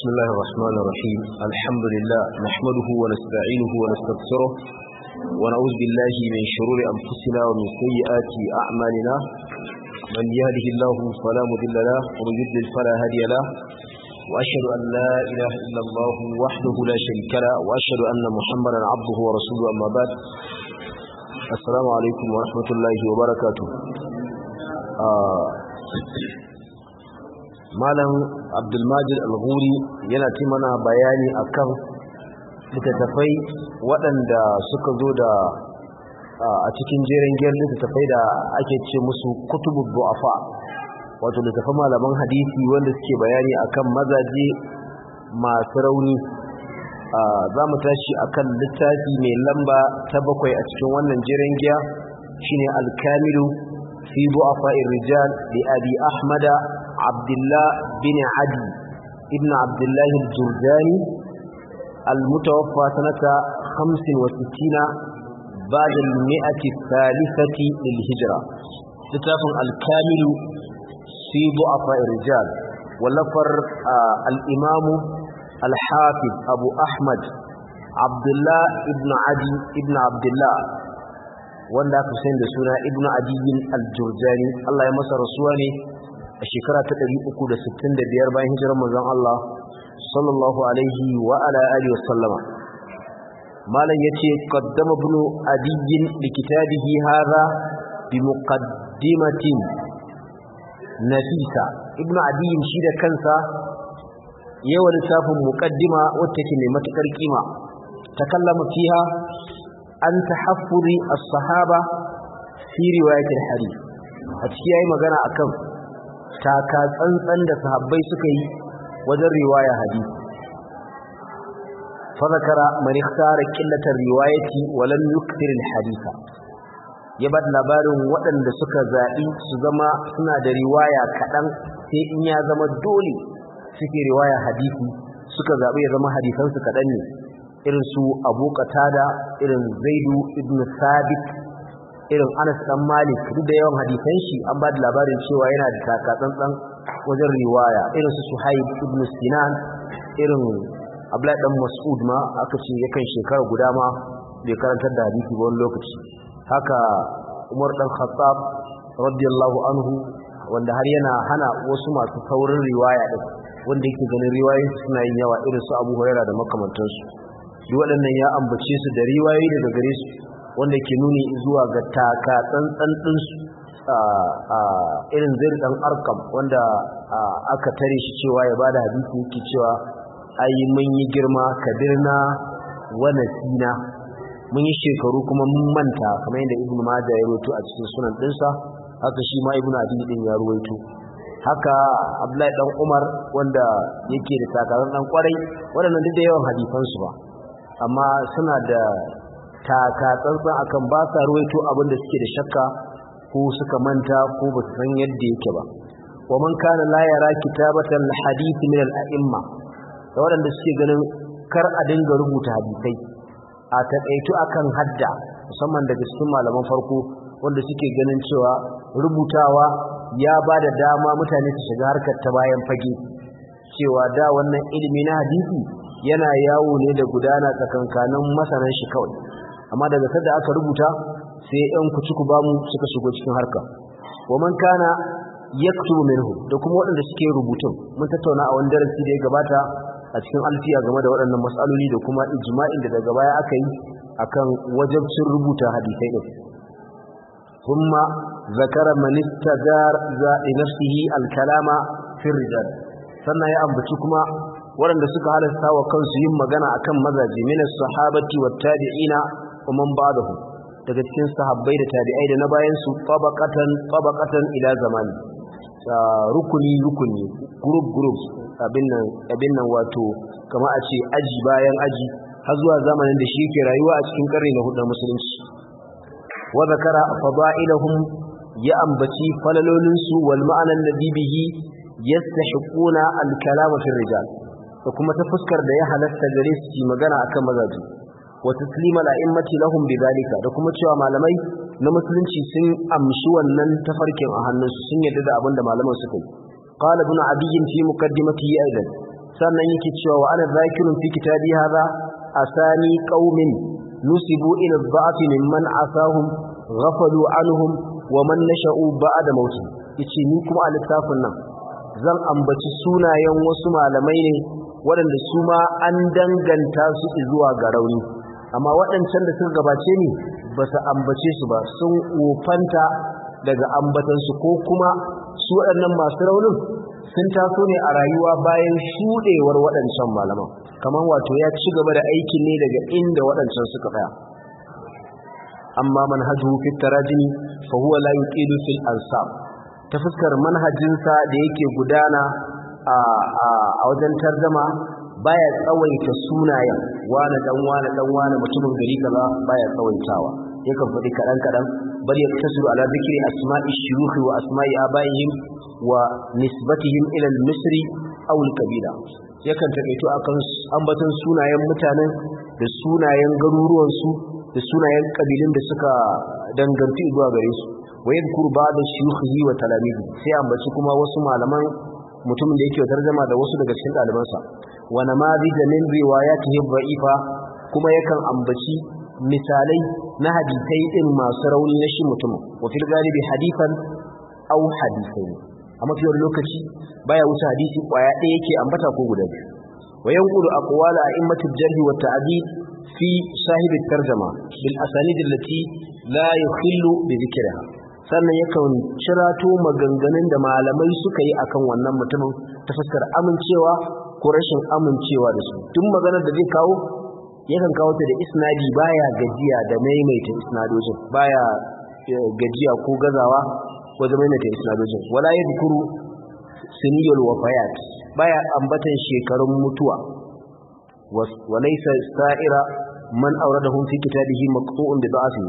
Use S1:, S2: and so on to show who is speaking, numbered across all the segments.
S1: بسم الله الرحمن الرحيم الحمد لله نحمده ونستعينه ونستغفره ونعوذ بالله من شرور أنفسنا ومن سيئات أعمالنا من يهده الله فلا مضل له ومن يضلل فلا هادي له وأشهد أن لا إله إلا الله وحده لا شريك له وأشهد أن محمدا عبده ورسوله أما بعد السلام عليكم ورحمة الله وبركاته آه malam abdulmajid al-ghuri yana ci mana bayani akan littattafai waɗanda suka zo da a cikin jerin giyar littattafai da ake ce musu kutubu du'afa wato littattafan malaman hadisi wanda suke bayani akan mazaje masu rauni za mu tashi akan littafi mai lamba ta bakwai a cikin wannan jerin giya shine al-kamilu fi du'afa rijal li abi ahmada عبد الله بن عدي ابن عبد الله الجرجاني المتوفى سنة خمس وستين بعد المئة الثالثة للهجرة كتاب الكامل في ضعفاء الرجال ولفر آه الإمام الحافظ أبو أحمد عبد الله ابن عدي ابن عبد الله wanda aka sani da suna ibnu adiyin al-jurjani Allah ya masa rasuwa ne a shekara ta 365 bayan hijirar manzon Allah sallallahu alaihi wa ala alihi wasallama malam yace qaddama ibn adiyyin li kitabihi hadha bi muqaddimatin nafisa ibn adiyyin shi da kansa yawa littafin muqaddima wacce ke mai matukar kima takallama fiha an tahaffuri as-sahaba fi riwayat al-hadith a cikin yayi magana akan taka tsantsan da sahabbai suka yi wajen riwaya hadisi fa zakara man ikhtara qillatar riwayati wa lam yukthir alhadisa ya bada labarin waɗanda suka zaɓi su zama suna da riwaya kaɗan sai in ya zama dole suke riwaya hadisi suka zaɓi ya zama hadisansu kaɗan ne irin su abu qatada irin zaidu ibn sabit irin Anas dan Malik duk da yawan hadisan shi an ba da labarin cewa yana da takatsantsan wajen riwaya irin su Suhaib ibn Sinan irin Abdullah dan Mas'ud ma aka ce yakan shekara guda ma bai karantar da hadisi ba wani lokaci haka Umar dan Khattab radiyallahu anhu wanda har yana hana wasu masu saurin riwaya din wanda yake ganin riwayoyi suna yin yawa irin su Abu Hurairah da makamantansu duk waɗannan ya ambace su da riwayoyi daga gare su wanda ke nuni zuwa ga taka tsantsan ɗinsu irin zai ɗan arkam wanda aka tare shi cewa ya bada hadisi yake cewa ai mun yi girma kabirna wa nasina mun yi shekaru kuma mun manta kamar yadda ibn majah ya rawaito a cikin sunan ɗinsa haka shi ma ibn adi din ya rawaito haka abdullahi dan umar wanda yake da takarar dan kwarai waɗannan duk da yawan hadisansu ba amma suna da taka tsantsan akan ba sa ruwaito abin da suke da shakka ko suka manta ko ba su san yadda yake ba wa man kana la yara kitabatan hadith min al-a'imma da waɗanda suke ganin kar a dinga rubuta hadisai a taƙaitu akan hadda musamman daga cikin malaman farko wanda suke ganin cewa rubutawa ya ba da dama mutane su shiga harkar ta bayan fage cewa da wannan ilimi na hadisi yana yawo ne da gudana tsakankanin masanan shi kawai amma daga sadda aka rubuta sai yan kuci-ku bamu suka shigo cikin harka wa man kana yaktubu minhu da kuma waɗanda suke rubutun mun tattauna a wani darasi da ya gabata a cikin alfiya game da waɗannan matsaloli da kuma ijma'in da daga baya aka yi akan wajabcin rubuta hadisai din kuma zakara man istajar za nafsihi al-kalama fi rijal sannan ya ambaci kuma waɗanda suka halasta wa kansu yin magana akan mazaje min as-sahabati wat-tabi'ina ومن بعدهم daga cikin sahabbai da tabi'ai da na bayan su tabaqatan tabaqatan ila zamani rukuni rukuni group group abin nan abin nan wato kamar a ce aji bayan aji har zuwa zamanin da shi yake rayuwa a cikin karni na hudu musulunci wa zakara fadailahum ya ambaci falalolin su wal ma'anan ladhi bihi yastahiquna al kalama fi rijal da kuma ta fuskar da ya halatta gare su magana akan mazaji wa taslima la'immati lahum bidhalika da kuma cewa malamai na musulunci sun amshi wannan tafarkin a hannunsu sun yarda da abin da malaman suka yi qala ibn adiy fi muqaddimatihi aidan sannan yake cewa wa ana zakirun fi kitabi hadha asani qaumin nusibu ila dha'f mimman asahum ghafalu anhum wa man nasha'u ba'da mauti yace ni kuma a littafin nan zan ambaci sunayen wasu malamai ne waɗanda su ma an danganta su zuwa ga rauni amma waɗancan da suka gabace ni ba su ambace su ba sun wofanta daga ambatansu ko kuma su waɗannan masu raunin sun taso ne a rayuwa bayan shuɗewar waɗancan malaman kamar wato ya ci gaba da aikin ne daga inda waɗancan suka tsaya amma manhajuhu fi tarajimi fa huwa la yuqilu fil ansab ta fuskar manhajinsa da yake gudana a wajen tarjama baya tsawaita sunayen wani dan wani dan wani mutumin gari kaza baya tsawaitawa yakan faɗi kaɗan kaɗan bal yaktasiru ala dhikri asma'i shuyukh wa asma'i abaihim wa nisbatihim ila al-misri aw al-kabila yakan takaito akan ambaton sunayen mutanen da sunayen garuruwan su da sunayen kabilun da suka danganci zuwa gare su wa yadhkuru ba'da shuyukhihi wa talamizi sai ambaci kuma wasu malaman mutumin da yake tarjama da wasu daga cikin ɗalibansa wa namadij min riwayatihi dha'ifa kuma yakan ambaci misalai na hadisai din masu rauni na shi mutum wa fil galibi hadithan aw hadisai a mafiyar lokaci baya wuce hadisi kwaya ɗaya yake ambata ko guda biyu wa yanqulu aqwala a'immatil jarh wa ta'dil fi sahib at-tarjama bil asanid allati la yukhillu bi dhikriha sannan yakan cirato maganganun da malamai suka yi akan wannan mutumin ta fuskar amincewa ko rashin amincewa da su duk maganar da zai kawo yakan kawo ta da isnadi baya gajiya da maimaita isnadojin baya gajiya ko gazawa wajen maimaita isnadojin wala yadhkuru siniyul wafayat baya ambatan shekarun mutuwa wa laysa sa'ira man awradahum fi kitabihi maqtu'un bi da'fi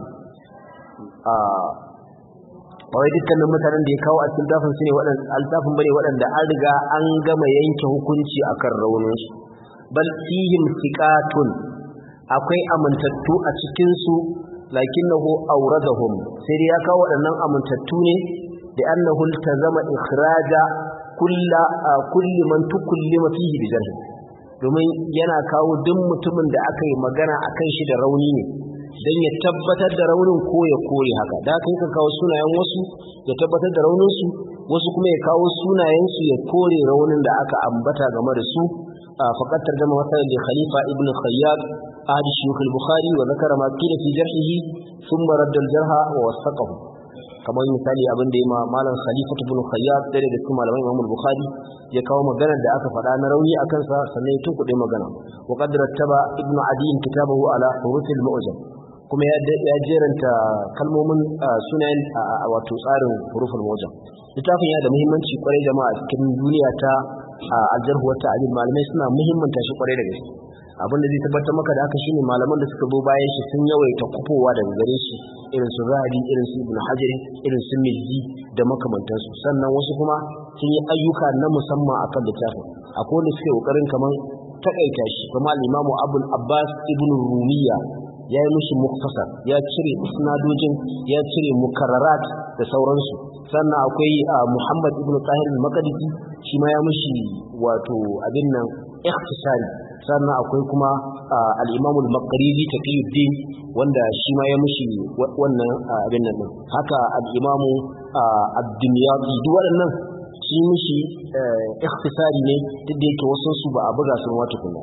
S1: wai dukkanin mutanen da ya kawo a cikin dafin su ne waɗanda altafin bane waɗanda an riga an gama yanke hukunci akan raunin su bal fihim thiqatun akwai amintattu a cikin su lakinnahu awradahum sai dai ya kawo waɗannan amintattu ne da annahu iltazama ikhraja kulla kulli man tukallima fihi bi jarh domin yana kawo duk mutumin da aka yi magana akan shi da rauni ne don ya tabbatar da raunin ko ya kore haka da aka yi kawo sunayen wasu ya tabbatar da rauninsu wasu kuma ya kawo sunayensu ya kore raunin da aka ambata game da su a faƙar tarjama masarar da khalifa ibn khayyab ahadi shuyukh al-bukhari wa zakara ma qila fi jarhihi thumma radda al-jarha wa wasaqahu kamar misali abin da ya ma malam khalifa ibn khayyab da daga cikin malaman imam al-bukhari ya kawo maganar da aka faɗa na rauni akan sa sannan ya tunkuɗe magana wa qad rattaba ibn adi kitabahu ala huruf al-mu'jam kuma ya jeranta kalmomin sunayen wato tsarin hurufin wajen littafin yana da muhimmanci kwarai jama'a cikin duniya ta aljarhu wata abin malamai suna muhimmanta shi kwarai da gaske abin da zai tabbatar maka da haka shine malaman da suka zo bayan shi sun yawaita kufowa daga gare shi irin su zahabi irin su ibn hajar irin su mizzi da makamantansu sannan wasu kuma sun yi ayyuka na musamman akan littafin akwai wanda suke kokarin kamar takaita shi kuma al-imamu abul abbas ibn rumiya ya yi mushi muktasar ya cire isnadojin ya cire mukarrarat da sauransu sannan akwai muhammad ibn tahir al-maqdisi shi ma ya mushi wato abin nan ikhtisari sannan akwai kuma al-imam al-maqrizi taqiyuddin wanda shi ma ya mushi wannan abin nan haka al-imam ad-dimyati duk waɗannan shi mushi ikhtisari ne duk da yake wasu su ba a buga su wata kuma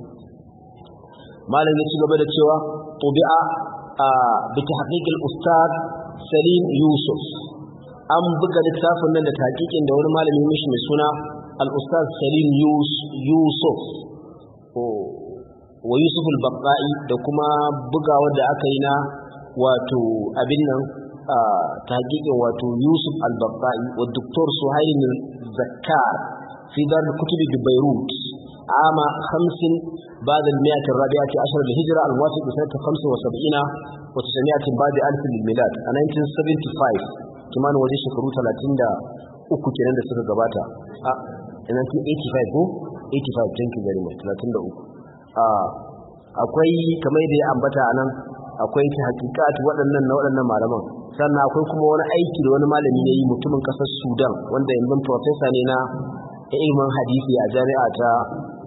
S1: malam ya ci gaba da cewa طبع بتحقيق الأستاذ سليم يوسف an buga littafin nan da taƙiƙin da wani malami mishi mai suna al-ustaz salim yusuf wa yusuf al-baqai da kuma bugawa da aka yi na wato abin nan taƙiƙin wato yusuf al-baqai wa doktor suhail zakkar fi dar kutubi bi beirut عام خمس بعد المئة الرابعة عشر للهجرة الموافق بسنة خمس وسبعين وتسعمائة بعد ألف للميلاد 1975 كمان وجه شكرو ثلاثين دا uku kenan da suka gabata a 1985 ko 85 thank you very much 33 a akwai kamar da ya ambata anan akwai ta hakikat waɗannan na waɗannan malaman sannan akwai kuma wani aiki da wani malami ne yi mutumin ƙasar Sudan wanda yanzu professor ne na ilimin hadisi a jami'a ta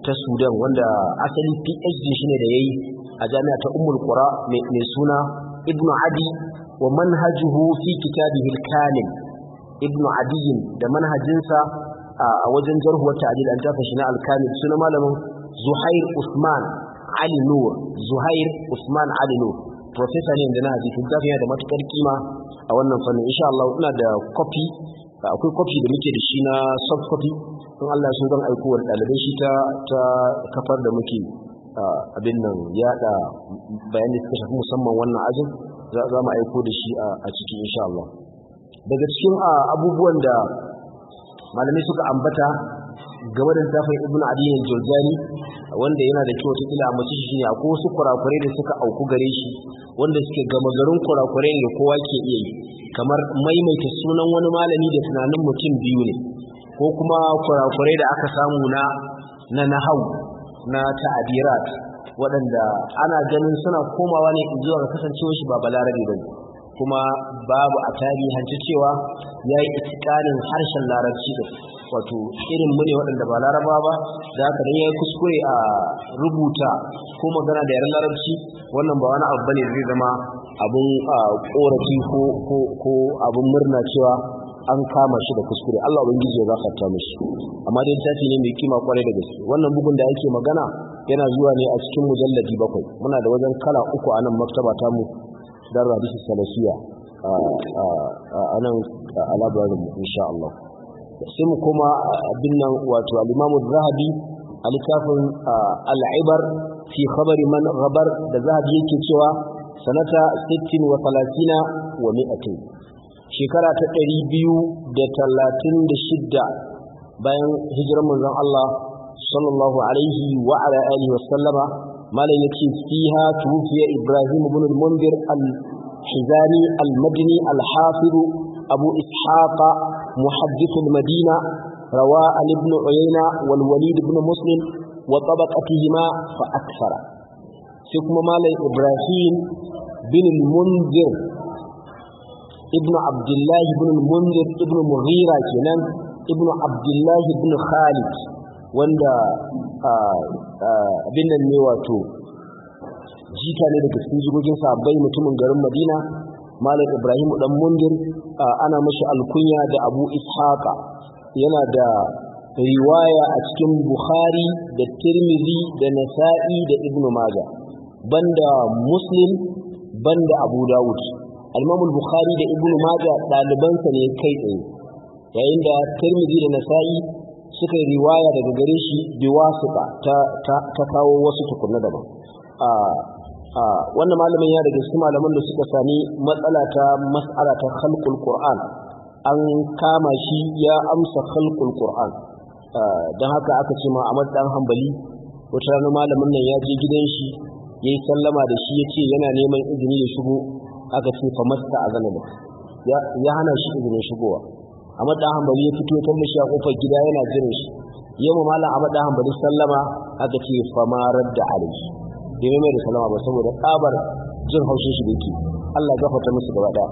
S1: ta sudan wanda asali phd shi ne da ya yi a jami'a ta umul qura mai suna ibnu adi wa manhajuhu fi kitabihi al-kamil ibnu adiyin da manhajinsa a wajen jarhu wata adil an tafa shi na al-kamil suna malamin zuhair usman ali nur zuhair usman ali nur professor ne da na hadisi littafin yana da matukar kima a wannan fannin insha Allah ina da copy akwai copy da muke da shi na soft copy in Allah ya so zan aiko wa ɗalibai shi ta ta kafar da muke abin nan yada bayanai suka shafi musamman wannan ajin za mu aiko da shi a cikin insha Allah daga cikin abubuwan da malamai suka ambata game da littafin ibn adiyin jurjani wanda yana da kyau ta kila mace shi ne akwai wasu kurakurai da suka auku gare shi wanda suke gama garin kurakurai da kowa ke iya yi kamar maimaita sunan wani malami da tunanin mutum biyu ne ko kuma kurakurai da aka samu na na nahau na ta'abirat waɗanda ana ganin suna komawa ne zuwa ga kasancewar shi ba balarabe ba kuma babu a tarihanci cewa ya yi itikarin harshen larabci da wato irin mu ne waɗanda ba laraba ba da haka dan ya yi kuskure a rubuta ko magana da yaren larabci wannan ba wani abu bane zai zama abun korafi ko ko ko abun murna cewa an kama shi da kuskure Allah ubangiji ya gafarta mishi amma dai tafi ne mai kima kwarai da gaske wannan bugun da ake magana yana zuwa ne a cikin mujalladi bakwai muna da wajen kala uku a nan maktaba ta mu dar hadisi salafiya a nan a labarin mu insha Allah sai mu koma abin nan wato al-Imam zahabi a littafin al-Ibar fi khabari man ghabar da zahabi yake cewa sanata 60 wa 30 wa 100 shekara ta 236 bayan hijirar manzon Allah sallallahu alaihi wa ala alihi wa sallama malai yace fiha tufiya Ibrahim ibn al-Mundir al-Hizani al-Madini al-Hafiz Abu Ishaq محدث المدينة روى عن ابن عيينة والوليد بن مسلم وطبقتهما فأكثر سيكما مالي إبراهيم بن المنذر ابن عبد الله بن المنذر ابن مغيرة كنان ابن عبد الله بن خالد wanda abin nan ne wato jika ne daga cikin jigogin sabbai mutumin garin madina malam ibrahim dan mundir ana mashi alkunya da abu ishaqa yana da riwaya a cikin bukhari da tirmidhi da nasa'i da ibnu maja banda muslim banda abu dawud al-imam bukhari da ibnu maja dalibansa ne kai tsaye yayin da tirmidhi da nasa'i suka yi riwaya daga gare shi biwasita ta ta kawo wasu tukunna daban wannan malamin ya daga cikin malaman da suka sami matsala ta mas'ala ta khalqul qur'an an kama shi ya amsa khalqul qur'an dan haka aka ce ma Ahmad dan Hanbali wata rana malamin nan ya je gidan shi yayi sallama da shi yace yana neman izini da shigo aka ce fa masta azana ya ya hana shi izinin shigowa Ahmad dan Hanbali ya fito kan shi a kofar gida yana jiran shi yamma malam Ahmad dan Hanbali sallama aka ce fa ma radda alaihi bai mai da salama ba saboda tsabar jin haushin shi da yake Allah gafarta musu gaba daya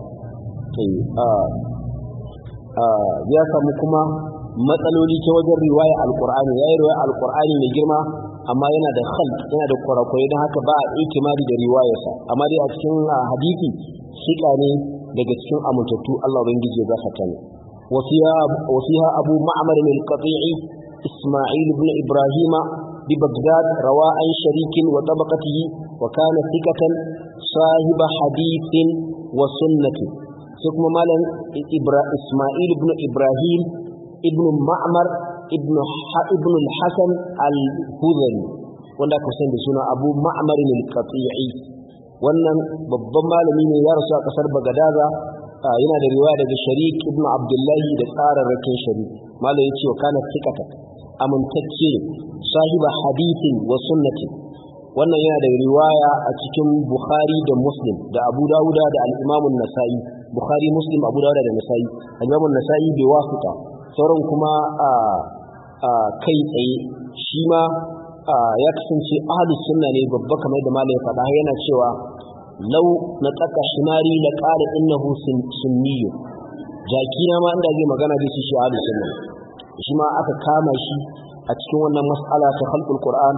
S1: ya samu kuma matsaloli ta wajen riwaya alqur'ani yayi riwaya alqur'ani mai girma amma yana da khalt yana da kurakurai don haka ba a ikimari da riwayarsa amma dai a cikin hadisi shika ne daga cikin amintattu Allah ubangiji ya gafarta ne وفيها أبو معمر القطيعي إسماعيل بن إبراهيم ببغداد روى عن شريك وطبقته وكان ثقة صاحب حديث وسنة ثم مالا إبرا إسماعيل بن إبراهيم ابن معمر ابن ابن الحسن الهذلي wanda aka sani da suna Abu Ma'mar al-Qati'i wannan babban malami ne ya rasu a kasar Bagadaza yana da riwaya daga Sharik ibn Abdullahi da tsararrakin Sharik malai yace wa kana thiqatan amintacce sahiba hadithin wa sunnatin wannan yana da riwaya a cikin Bukhari da Muslim da Abu Dawuda da al-Imam an-Nasa'i Bukhari Muslim Abu Dawuda da Nasa'i al-Imam an-Nasa'i bai wasuta sauran kuma a kai tsaye shi ma ya kasance ahlus sunna ne babba kamar da malai faɗa yana cewa law na tsaka shimari la qala innahu sunniyyu jaki na ma inda zai magana zai ce shi ahlus sunna shi ma aka kama shi a a cikin wannan mas'ala ta khalqul qur'an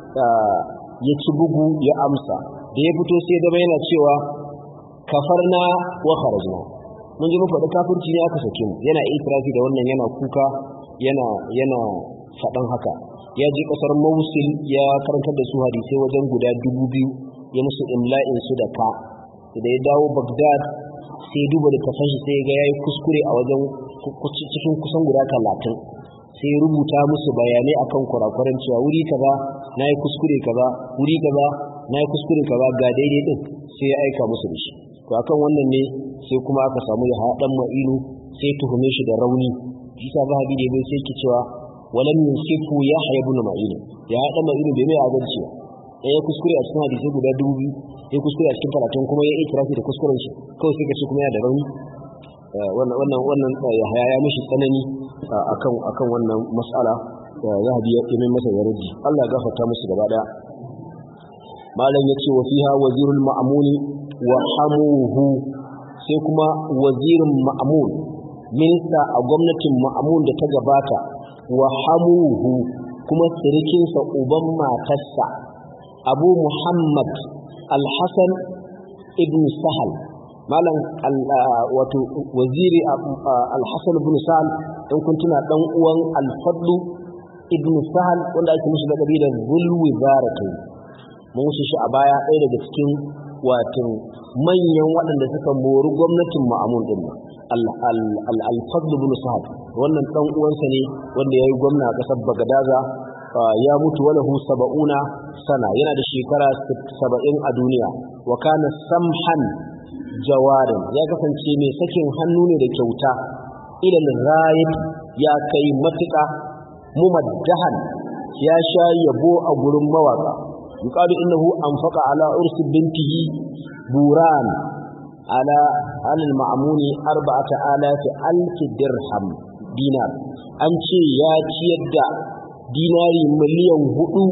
S1: ya ci bugu ya amsa da ya fito sai da yana cewa kafarna wa kharajna mun ji mu faɗi kafirci ne aka sake mu yana itirafi da wannan yana kuka yana yana faɗan haka ya je ƙasar Mosul ya karantar da su hadisai wajen guda dubu biyu ya musu imla'in su da ka da ya dawo Baghdad sai duba da tafashi sai ga yayi kuskure a wajen cikin kusan guda talatin sai ya rubuta musu bayanai akan kurakuran cewa wuri kaza nayi kuskure kaza wuri kaza nayi kuskure kaza ga daidai din sai ya aika musu da shi to akan wannan ne sai kuma aka samu ya haɗan ma'inu sai tuhume shi da rauni isa zahabi da bai sai ki cewa walam yusifu ya haya ibn ma'in ya haɗa ma'inu bai mai adalci ba ya kuskure a cikin hadisi guda dubu biyu ya kuskure a cikin talatin kuma ya itirafi da kuskuren shi kawai sai ka ce kuma yana da rauni wannan wannan wannan ya haya ya mishi tsanani akan akan wannan mas'ala zahabi ya yi masa yarji Allah ya gafarta musu gaba daya malam yace wa fiha wazirul ma'muni wa hamuhu sai kuma wazirin ma'amun minista a gwamnatin ma'amun da ta gabata wa hamuhu kuma sirikinsa uban matarsa abu muhammad alhassan ibn sahal malam wato waziri alhassan ibn sahal in kun tuna dan uwan alfadlu ibn sahal wanda ake musu da da zulwi zaratu mun wuce shi a baya ɗaya daga cikin wato manyan waɗanda suka mori gwamnatin ma'amun din al-fadl ibn sa'ad wannan dan uwansa ne wanda yayi gwamna a ƙasar bagadaza ya mutu walahu saba'una sana yana da shekara saba'in a duniya wa kana samhan jawarin ya kasance mai sakin hannu ne da kyauta ilal ghayib ya kai matuƙa mumaddahan ya sha yabo a gurin mawaka yuqalu innahu anfaqa ala ursi bintihi buran ala alal ma'amuni arba'ata alafi alfi dirham dinar an ce ya ciyar da dinari miliyan hudu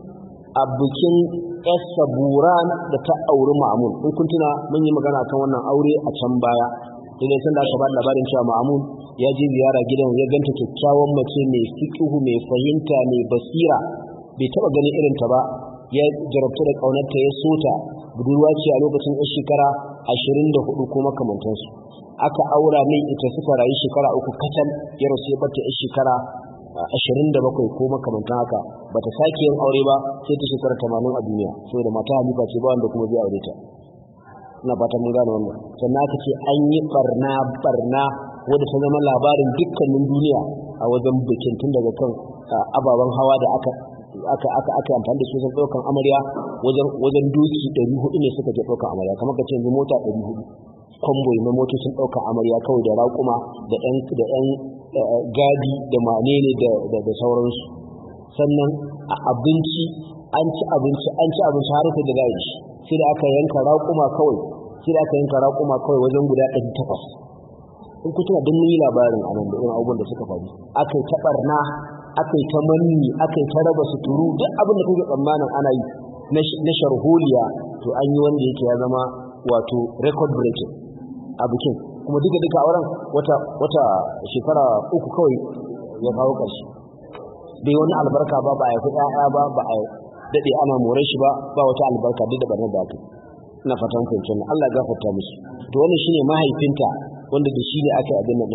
S1: a bikin yasa buran da ta auri ma'amun in kun tuna mun yi magana kan wannan aure a can baya sai sun da aka ba labarin cewa ma'amun ya je ziyara gidan ya ganta kyakkyawan mace mai fiqhu mai fahimta mai basira bai taba ganin irin ta ba ya jarabtu da kaunarta ya sota budurwa ce a lokacin yan shekara ashirin da hudu ko makamantansu aka aura mai ita suka rayu shekara uku kacal ya rasu ya bata yan shekara ashirin da bakwai ko makamantan haka bata sake yin aure ba sai ta shekara tamanin a duniya saboda mata halifa ce ba wanda kuma zai aure ta ina fata mun gane wannan sannan aka ce an yi barna barna wadda ta zama labarin dukkanin duniya a wajen bikin tun daga kan ababen hawa da aka aka aka aka amfani da su sun daukan amarya wajen wajen doki 400 ne suka je daukan amarya kamar ka ce yanzu mota 400 convoy na motocin daukan amarya kawai da raƙuma da ɗan da ɗan gadi da manene da da da sauransu sannan a abinci an ci abinci an ci abinci har sai da zai sai da aka yanka raƙuma kawai sai da aka yanka raƙuma kawai wajen guda 800 in ku tuna duk mun yi labarin a nan da irin abubuwan da suka faru aka yi ta barna aka yi ta manni aka yi ta raba suturu duk abin da kuke tsammanin ana yi na sharholiya to an yi wanda yake ya zama wato record breaking a bikin kuma duka duka auren wata wata shekara uku kawai ya kawo ƙarshe bai wani albarka ba ba a yi ƴaƴa ba ba a daɗe ana more shi ba ba wata albarka duk da barnar da aka ina fatan fahimtar Allah ya gafarta musu to wannan shine mahaifinta wanda da shi ne aka yi abin nan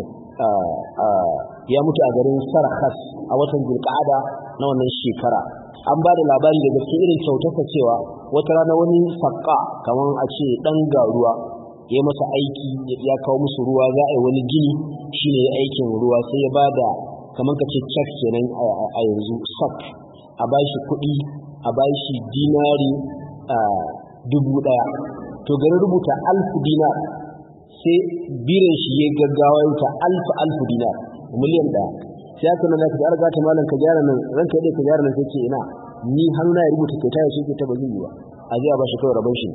S1: ya mutu a garin Sarakas a watan Zulqa'ada na wannan shekara an ba da labari daga cikin irin kyautarsa cewa wata rana wani sakka kamar a ce dan garuwa ya masa aiki ya kawo musu ruwa za a yi wani gini shine ya aikin ruwa sai ya bada kamar ka ce check kenan a yanzu sak a bashi kuɗi a bashi dinari dubu ɗaya to garin rubuta alfu dinar sai birin shi ya gaggawa ta alfu alfu dinar miliyan ɗaya sai aka nuna ka arga ta malam ka gyara nan ranka dai ka gyara nan sai ce ina ni hannu na ya rubuta kyauta ya ce ta ba zai yi ba a zai ba shi kawai rabon shi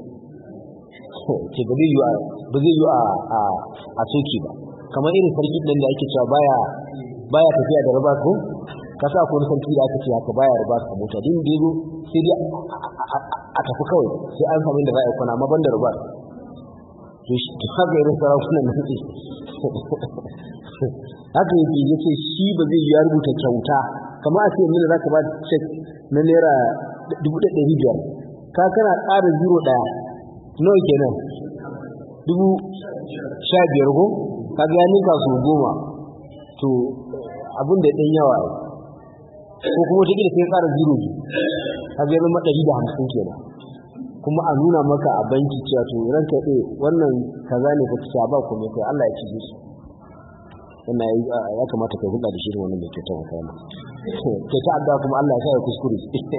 S1: ce ba zai yi ba zai yi a a soki ba kamar irin sarki ɗin da ake cewa baya baya tafiya da raba ko ka sa ko sarki da aka ce haka baya raba a mota din da yazo sai dai a tafi kawai sai an samu da za a yi kwana amma ban da raba to haka irin sarakunan da suke haka yake yace shi ba zai ya rubuta kyauta kamar a ce mini za ka ba cek na naira dubu ɗaya ɗari biyar ka kana ƙara zero ɗaya nawa kenan dubu sha biyar ko ka ga ya ninka su goma to abin da ɗan yawa ko kuma wata gida sai ƙara zero biyu ka ga zama ɗari da hamsin kenan kuma a nuna maka a banki cewa to ranka ɗaya wannan kaza ne ka ci ba kuma kai Allah ya ci su wannan ya kamata ka hulɗa da shi wannan mai kyautar wa kayan ke ta addu'a kuma Allah ya sa ya kuskure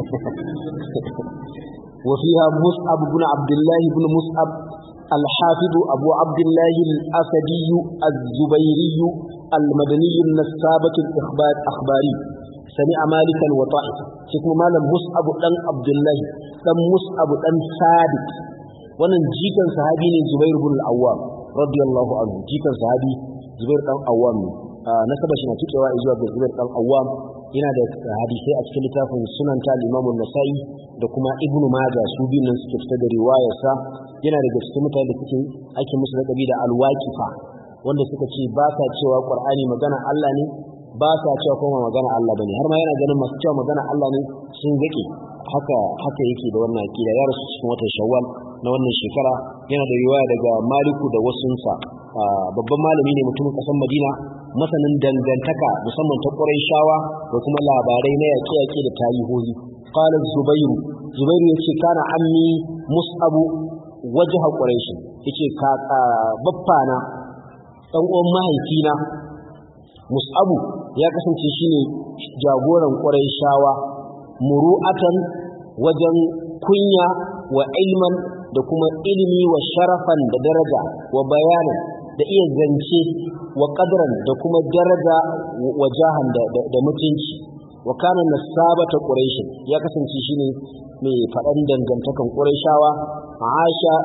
S1: wa fiha mus'ab ibn abdullah ibn mus'ab الحافظ أبو عبد الله الأسدي الزبيري المدني النسابة الإخبار أخباري سمع مالكا وطائف شكو مالا مصعب دان عبد الله دان مصعب دان ثابت wannan jikan sahabi ne Zubair ibn al-Awwam radiyallahu anhu jikan sahabi Zubair dan Awwam nasaba shi na cikewa zuwa ga Zubair dan Awwam yana da hadisai a cikin littafin Sunan ta Imam nasai da kuma Ibn Majah su biyun nan suke fitar da riwayarsa yana daga cikin mutane da suke ake musu lakabi da al-waqifa wanda suka ce ba sa cewa Qur'ani magana Allah ne ba sa cewa kuma magana Allah bane har ma yana ganin masu cewa magana Allah ne sun gake haka haka yake da wannan akida ya rasu cikin watan Shawwal na wannan shekara yana da riwaya daga Maliku da wasunsa babban malami ne mutumin kasar Madina masanin dangantaka musamman ta Qurayshawa da kuma labarai na yaƙe-yaƙe da tarihohi qala Zubair Zubair yace kana ammi Mus'ab wajha Quraysh yace ka baffana dan uwan mahaifina Mus'abu ya kasance shine jagoran Qurayshawa muru'atan wajen kunya wa ilman da kuma ilimi wa sharafan da daraja wa bayanan da iya zance wa qadran da kuma daraja wa jahan da mutunci wa kana nasabata quraish ya kasance shine mai faɗan dangantakan qurayshawa aisha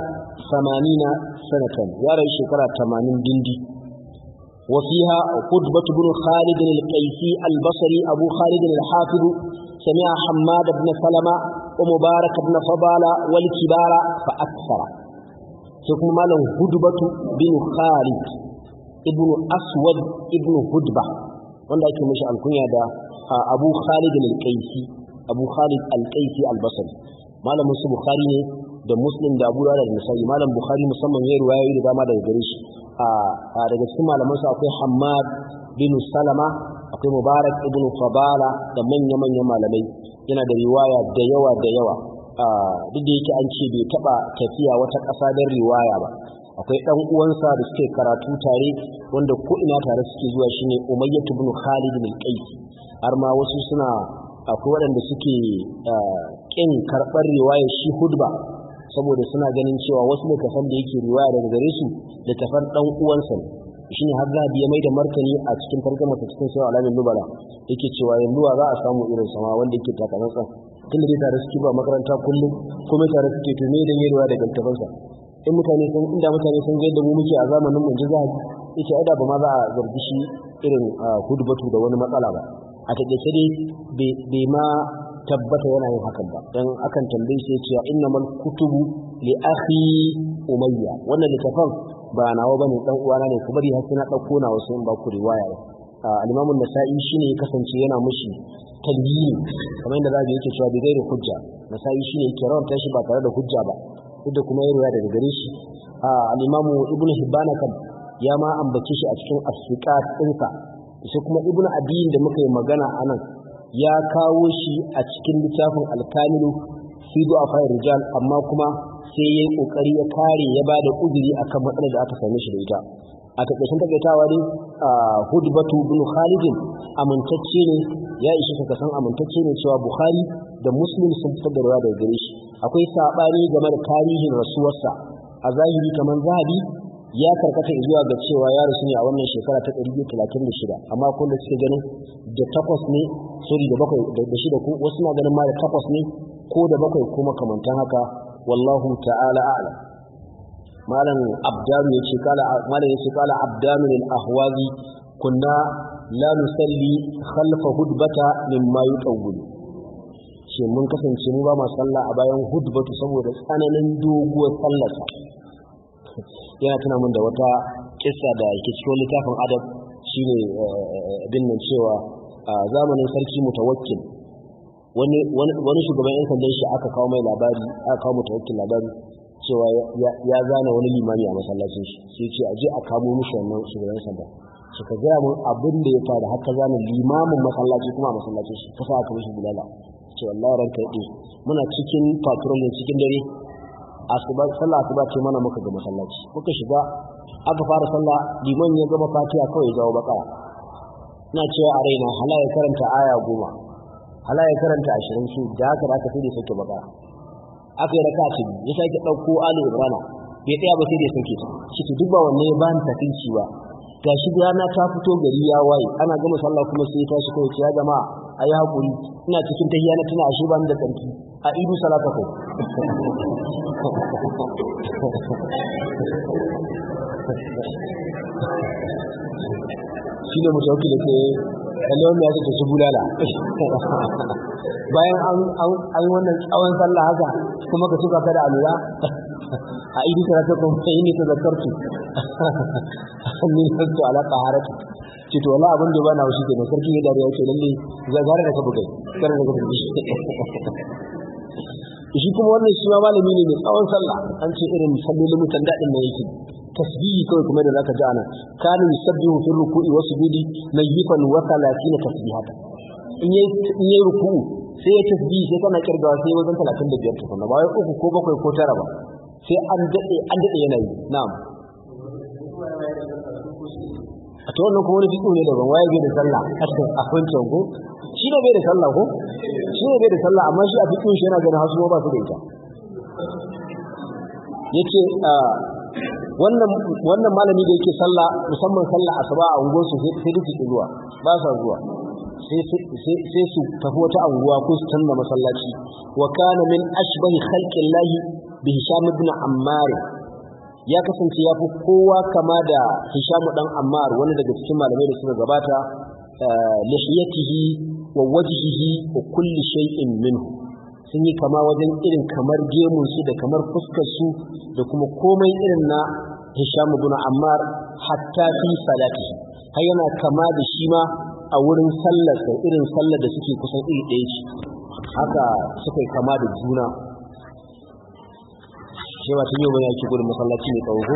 S1: 80 sanatan ya rayu shekara 80 dindi وفيها قطبة بن خالد القيسي البصري أبو خالد الحافظ سمع حماد بن سلمة ومبارك بن فضالة والكبار فأكثر ثم ماله هدبة بن خالد ابن أسود ابن هدبة wanda ake mashi alkunya da Abu Khalid al-Qaisi Abu Khalid al-Qaisi al-Basri malamin su Bukhari ne da Muslim da Abu Dawud da Nasa'i malam Bukhari musamman ya riwayoyi da dama daga gare shi a daga cikin malaman su akwai Hammad bin Salama akwai Mubarak ibn Fadala da manya-manyan malamai yana da riwaya da yawa da yawa duk da yake an ce bai taba tafiya wata ƙasa don riwaya ba akwai ɗan uwansa da suke karatu tare wanda ko ina tare suke zuwa shine Umayyah ibn Khalid bin Qais har ma wasu suna akwai waɗanda suke ƙin karɓar riwaya shi hudba saboda suna ganin cewa wasu littafan da yake riwaya daga gare su littafan ɗan uwansa ne shine har zahabi ya mai da martani a cikin tarjuma ta cikin sawa alamin nubala yake cewa yanzu za a samu irin sama wanda yake takamatsa tun da dai tare suke ba makaranta kullum kuma tare suke to me da yarwa daga littafansa in mutane sun inda mutane sun ga yadda mu muke a zamanin mu ji zahabi yace ai da ba ma za a zargi shi irin hudbatu da wani matsala ba a taƙaice dai bai ma tabbata yana yin hakan ba dan akan tambaye shi cewa innamal kutubu li akhi umayya wannan littafin ba nawa bane dan uwana ne ku bari har sai na dauko na wasu in ba ku riwaya al-Imam an-Nasa'i shine ya kasance yana mushi talbiyi kamar yadda zabi yake cewa bi gairi hujja Nasa'i shine yake rawanta shi ba tare da hujja ba duk da kuma ya riwaya daga gare shi al-Imam Ibn Hibban kan ya ma ambace shi a cikin as-siqat ɗinsa sai kuma Ibn Adiyin da muka yi magana anan ya kawo shi a cikin littafin al-Kamilu fi du'afa rijal amma kuma sai ya yi kokari ya kare ya ba da uzuri akan matsalar da aka same shi da ita a takaicin takaitawa ne hudbatu bin khalidin amintacce ne ya ishe ka san amintacce ne cewa bukhari da muslim sun fitar da rawa daga gare shi akwai sabani game da tarihin rasuwarsa a zahiri kamar zahabi ya karkata zuwa ga cewa ya rasu ne a wannan shekara ta 136 amma kun da suke ganin da takwas ne sorry da bakwai da shida ko wasu na ganin ma da takwas ne ko da bakwai ko makamantan haka wallahu ta'ala a'lam malam abdanu yace kala malam yace kala abdanu lil ahwazi kunna la nusalli khalfa hudbata mimma yutawwil shi mun kasance mu ba ma sallah a bayan hudbatu saboda tsananin doguwar sallarsa yana tuna min da wata kissa da ke cikin littafin adab shine bin nan cewa a zamanin sarki mutawakkil wani wani shugaban yan sandan shi aka kawo mai labari aka kawo mutawakkil labari cewa ya zana wani limami a masallacin shi sai ce aje a kamo mishi wannan shugaban sanda suka gaya mun abin da ya faru haka zana limamin masallaci kuma a masallacin shi kasa aka mishi bulala ce wallahi ranka yade muna cikin patrol cikin dare asuba sallah asuba ce mana muka ga masallaci muka shiga aka fara sallah liman ya gama fatiha kawai zawo baka ina cewa a raina hala ya karanta aya goma hala ya karanta ashirin su da haka da aka sai da sauke baka aka yi raka ce ya sake ɗauko ali ibrana bai tsaya ba sai da sauke ta shi to duk ba wanne ya bani tafinci ba ga shi rana ta fito gari ya waye ana gama sallah kuma sai ya tashi kawai ce ya jama'a a yi haƙuri ina cikin tahiyya na tuna ashe ba ni da tsarki a idu salata kai shi ne mushauki da ke kallon ya ce su bulala bayan an yi wannan tsawon sallah haka kuma ka suka kada alura a idi salata kuma sai ne ta zakartu ni santo ala qaharati ce to wallahi abin da ba na wuce kenan sarki ya dariya ce lalle zagara da ka bugai kar da ka bugai shi kuma wannan shi ma malami ne mai tsawon sallah an ce irin sallolin mutan dadin ne yake tasbihi kawai kuma da zaka ji ana kana yusabbihu fi ruku'i wa sujudi nayyifan wa 30 tasbihata in yayi in yayi ruku'u sai ya tasbihi sai kana kirgawa sai wajen 35 tukuna ba wai uku ko bakwai ko tara ba sai an dade an dade yana yi na'am a to wannan kuma wani fiƙo ne daban waye bai da sallah a wancan ko shi ne bai da sallah ko shi ne bai da sallah amma shi a fiƙo shi yana ganin hasu ba su da ita yace wannan wannan malami da yake sallah musamman sallah asuba a unguwar su sai duk su zuwa ba sa zuwa sai sai su tafi wata anguwa ko su canza masallaci wa kana min ashbahi khalqillahi bi hisham ibn ammar ya kasance ya fi kowa kama da Hisham dan Ammar wani daga cikin malamai da suka gabata lihiyatihi wa wajhihi wa kulli shay'in minhu sun yi kama wajen irin kamar gemun su da kamar fuskar su da kuma komai irin na Hisham ibn Ammar hatta fi salatihi har yana kama da shi ma a wurin sallar sa irin sallar da suke kusan iri ɗaya ce haka suka yi kama da juna sai ba tun yau bane ake gudun masallaci mai tsawo ko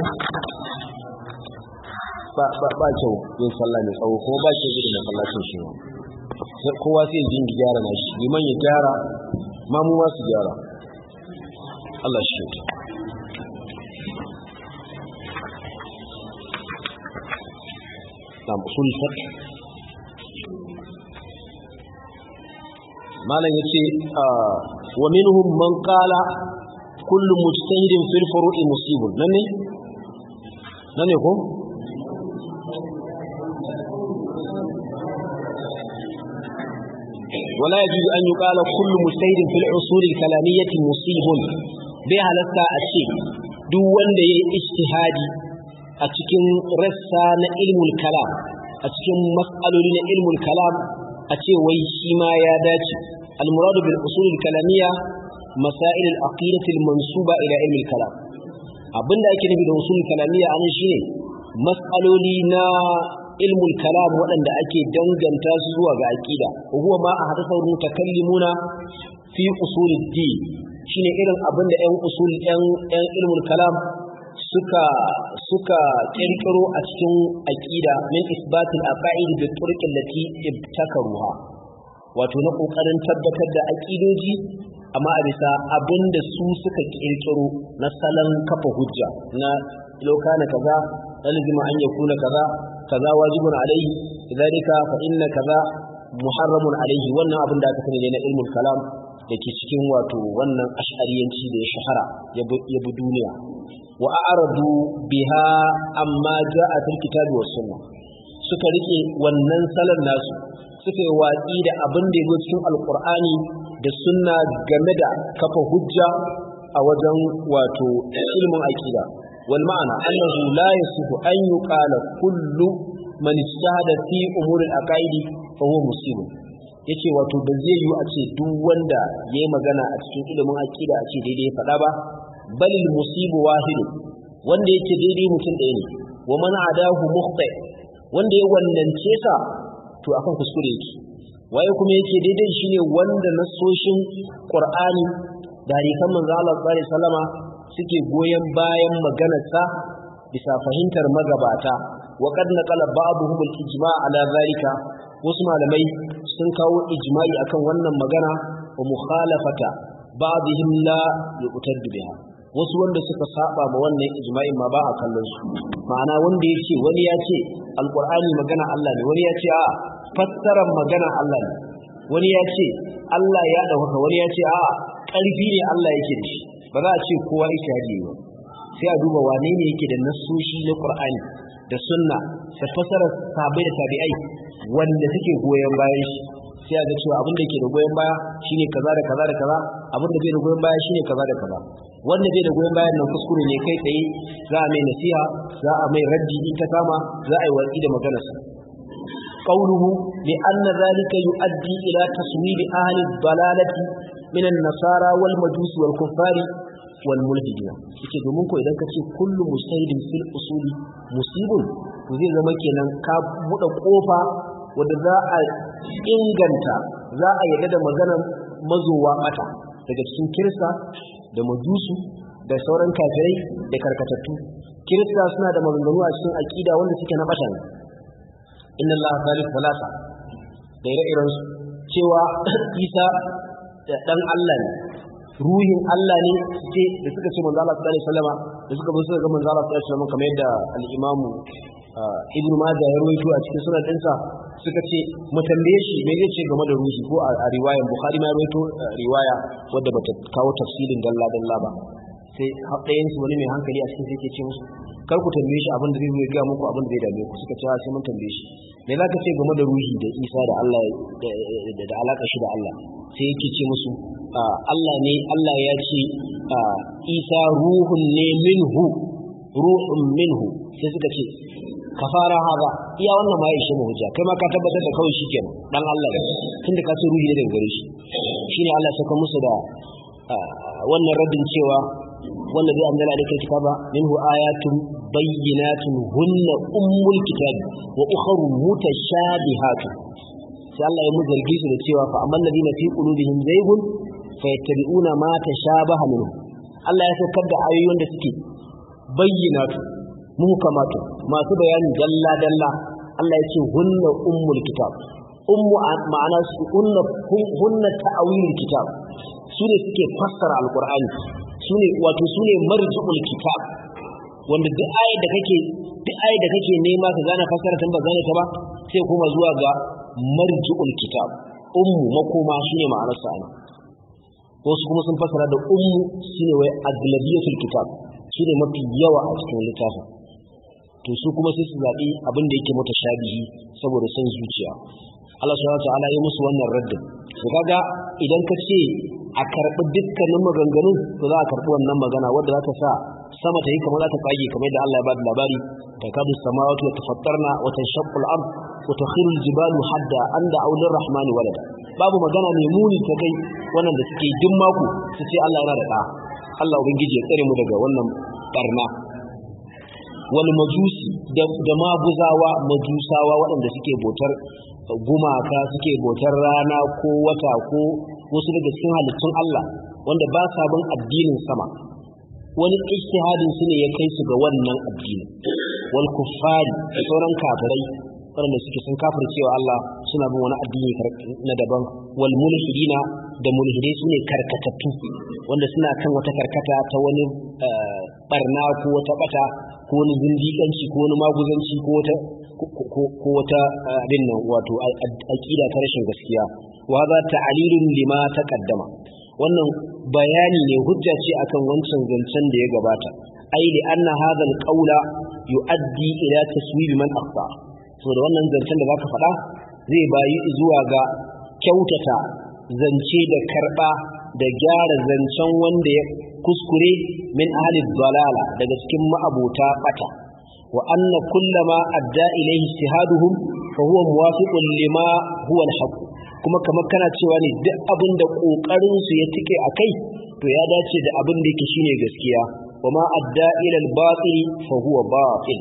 S1: ba ba ba kyau yin sallah mai tsawo ko ba kyau gudun masallacin shi sai kowa sai ya jingi gyara na shi liman ya gyara ma mu ma su gyara Allah shi na usul fiqh malam yace wa minhum man qala kullu mujtahidin fil furu'i musibun nan ne nan ne ko ولا يجوز أن يقال كل مجتهد في العصول الكلامية مصيب بها لسا الشيء duk wanda ya yi ijtihadi a cikin rassa na ilmul kalam a cikin mas'aloli na ilmul kalam a ce wai shi ma ya dace al-muradu bil usul al-kalamiyya masail al-aqidati al-mansuba ila ilm al-kalam abinda ake nufi da usul kalamiyya anan shine mas'aloli na ilmul kalam waɗanda ake danganta su zuwa ga aqida huwa ma ahdatha mutakallimuna fi usul ad-din shine irin abinda ƴan usul ƴan ƴan ilmul kalam suka suka kirkiro a cikin aqida min isbatil aqaid bi turuq allati ibtakaruha wato na kokarin tabbatar da aqidoji amma a bisa abinda su suka kirkiro na salon kafa hujja na lokana kaza lazima an yakuna kaza kaza wajibun alaihi lidhalika fa inna kaza muharramun alaihi wannan abin da aka sani ne na ilmul kalam da ke cikin wato wannan ash'ariyanci da ya shahara ya bi duniya wa a'radu biha amma ja'a fil kitabi was sunnah suka rike wannan salon nasu suka yi watsi da abin da ya cikin alqur'ani da sunna game da kafa hujja a wajen wato ilmin aqida wal ma'ana annahu la yasihu an yuqala kullu man ijtahada fi umuri al-aqaidi fa huwa musibun yace wato ba zai yi a ce duk wanda yayi magana a cikin ilimin aqida a ce daidai ya faɗa ba balil musibu wahid wanda yake daidai mutum ɗaya ne wa man adahu mukhta wanda ya wannance sa to akan kuskure yake waye kuma yake daidai shine wanda nasoshin Qur'ani da hadisan manzo Allah sallallahu alaihi wasallama suke goyen bayan maganarsa bisa fahimtar magabata wa qad naqala ba'dhum al-ijma' ala zalika wasu malamai sun kawo ijma'i akan wannan magana wa mukhalafata ba'dihim la yuqtad biha wasu wanda suka saba ma wannan ijma'in ma ba a kallon su ma'ana wanda ya ce wani ya ce alqur'ani magana Allah ne wani ya ce a fassarar magana Allah ne wani ya ce Allah ya dauka wani ya ce a ƙarfi ne Allah yake da shi ba za a ce kowa ishadi ba sai a duba wane ne yake da nassoshi na Qur'ani da sunna da fassarar sahabbai da tabi'ai wanda suke goyon bayan shi sai a ga cewa abin da yake da goyon baya shine kaza da kaza da kaza abin da bai da goyon baya shine kaza da kaza wanda bai da goyon bayan nan kuskure ne kai tsaye za a mai nasiha za a mai raddi in ta kama za a yi watsi da maganarsa قوله لأن ذلك يؤدي إلى تصويب أهل الضلالة من النصارى والمجوس والكفار والملحدين yake domin ko idan ka ce kullu mustahidin fil usuli musibun to zai zama kenan ka buɗe ƙofa wadda za a inganta za a yarda da maganar mazowa mata daga cikin kirista da majusu da sauran kafirai da karkatattu kirista suna da maganganu a cikin aƙida wanda suke na bata ne inna allaha thalith thalatha da ire-iren su cewa isa da dan Allah ne ruhin Allah ne ce da suka ce manzo Allah sallallahu alaihi wasallama da suka bar suka ga manzo Allah sallallahu alaihi wasallama kamar yadda al-Imam Ibn Majah ya rawaito a cikin sunan ɗinsa suka ce mu tambaye shi me zai ce game da ruhi ko a riwayar Bukhari ma ya rawaito riwaya wadda bata kawo tafsirin dalla dalla ba sai ɗayan su wani mai hankali a cikin sai ke ce musu kar ku tambaye shi abin da zai zo ya muku abin da zai dame ku suka ce sai mun tambaye shi me za ka ce game da ruhi da Isa da Allah da alaka shi da Allah sai yake ce musu Allah ne Allah ya ce Isa ruhun ne minhu ruhun minhu sai suka ce kafara haza iya wannan ma ya ishe mu hujja kai ma ka tabbatar da kawai shi kenan dan Allah ne tunda ka ce ruhi ne daga gare shi shine Allah ya saka musu da wannan raddin cewa wanda zai anzala alaikum kitaba minhu ayatun bayyinatun hunna ummul kitab wa ukhra mutashabihatun sai Allah ya mu zargi su da cewa fa amman ladina fi qulubihim zaygun fayattabi'una ma tashabaha minhu Allah ya saukar da ayoyin da suke bayyinatu muhkamatu masu bayani dalla dalla Allah ya ce hunna ummul kitab ummu ma'ana su hunna hunna ta'awil kitab su ne suke fassara alqur'ani su ne wato su ne marji'ul kitab wanda duk ayar da kake duk ayar da kake nema ka gane fassara tun ba gane ta ba sai kuma zuwa ga marji'ul kitab ummu makoma shine ma'anar sa ne wasu kuma sun fassara da ummu shine wai aglabiyatul kitab shine mafi yawa a cikin littafin to su kuma sai su zaɓi abin da yake mata shabihi saboda son zuciya Allah subhanahu wa ta'ala ya musu wannan raddin to kaga idan ka ce a karɓi dukkanin maganganun to za a karɓi wannan magana wadda za ta sa sama ta yi kamar za ta tsage kamar da Allah ya bada labari ta kadu samawati wa tafattarna wa tanshaqqu al-ard wa takhiru al-jibalu hadda an da aulir rahmani walada babu magana mai muni ta kai wannan da suke duk mako su ce Allah yana da ɗa Allah ubangiji ya tsare mu daga wannan barna wal majusi da maguzawa majusawa waɗanda suke botar gumaka suke botar rana ko wata ko wasu daga cikin halittun Allah wanda ba sa bin addinin sama wani ijtihadin su ne ya kai su ga wannan addini wal kuffari da sauran kafirai waɗanda suke sun kafir cewa Allah suna bin wani addini na daban wal mulhidina da mulhidai su ne karkatattu wanda suna kan wata karkata ta wani barna ko wata bata ko wani zindiƙanci ko wani maguzanci ko wata ko wata abin nan wato aqida ta rashin gaskiya wa za ta'lilun lima taqaddama wannan bayani ne hujja ce akan wancan zancen da ya gabata ai li anna hadha alqawla yuaddi ila taswib man akhta saboda wannan zancen da zaka faɗa zai bayi zuwa ga kyautata zance da karba da gyara zancen wanda ya kuskure min ahli dalala daga cikin ma'abota bata wa anna kullama adda ilayhi ijtihaduhum fa huwa muwafiqun lima huwa al kuma kamar kana cewa ne duk abin da kokarin su ya tike akai to ya dace da abin da yake shine gaskiya wa ma adda ila al-batil fa huwa batil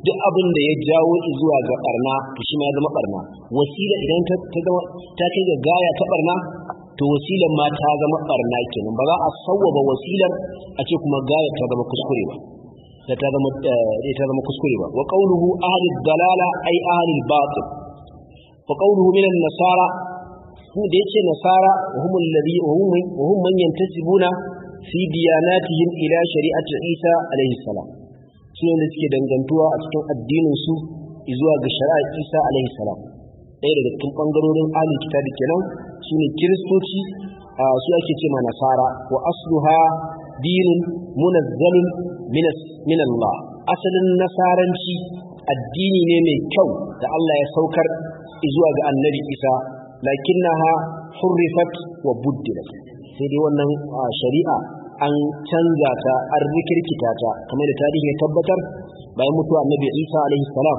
S1: duk abin da ya jawo zuwa ga barna to shi ma ya zama barna wasila idan ta zama ta kai ga gaya ta barna to wasilan ma ta zama barna kenan ba za a sawwaba wasilar a ce kuma gaya ta zama kuskure ba da ta zama ta zama kuskure ba wa qawluhu ahli dalala ay ahli batil wa qawluhu min an-nasara hu da yace nasara wa hum alladhi wa hum wa hum man yantasibuna fi diyanatihim ila shari'ati Isa alaihi salam su ne suke dangantuwa a cikin addinin su zuwa ga shari'ar Isa alaihi salam ɗaya daga cikin bangarorin ahli kitabi kenan su ne kiristoci su ake ce ma nasara wa asluha dinun munazzalun min Allah asalin nasaranci addini ne mai kyau da Allah ya saukar zuwa ga annabi Isa lakinnaha hurrifat wa buddilat sai dai wannan shari'a an canza ta an rikirkita ta kamar da tarihi ya tabbatar bayan mutuwa annabi Isa alaihi salam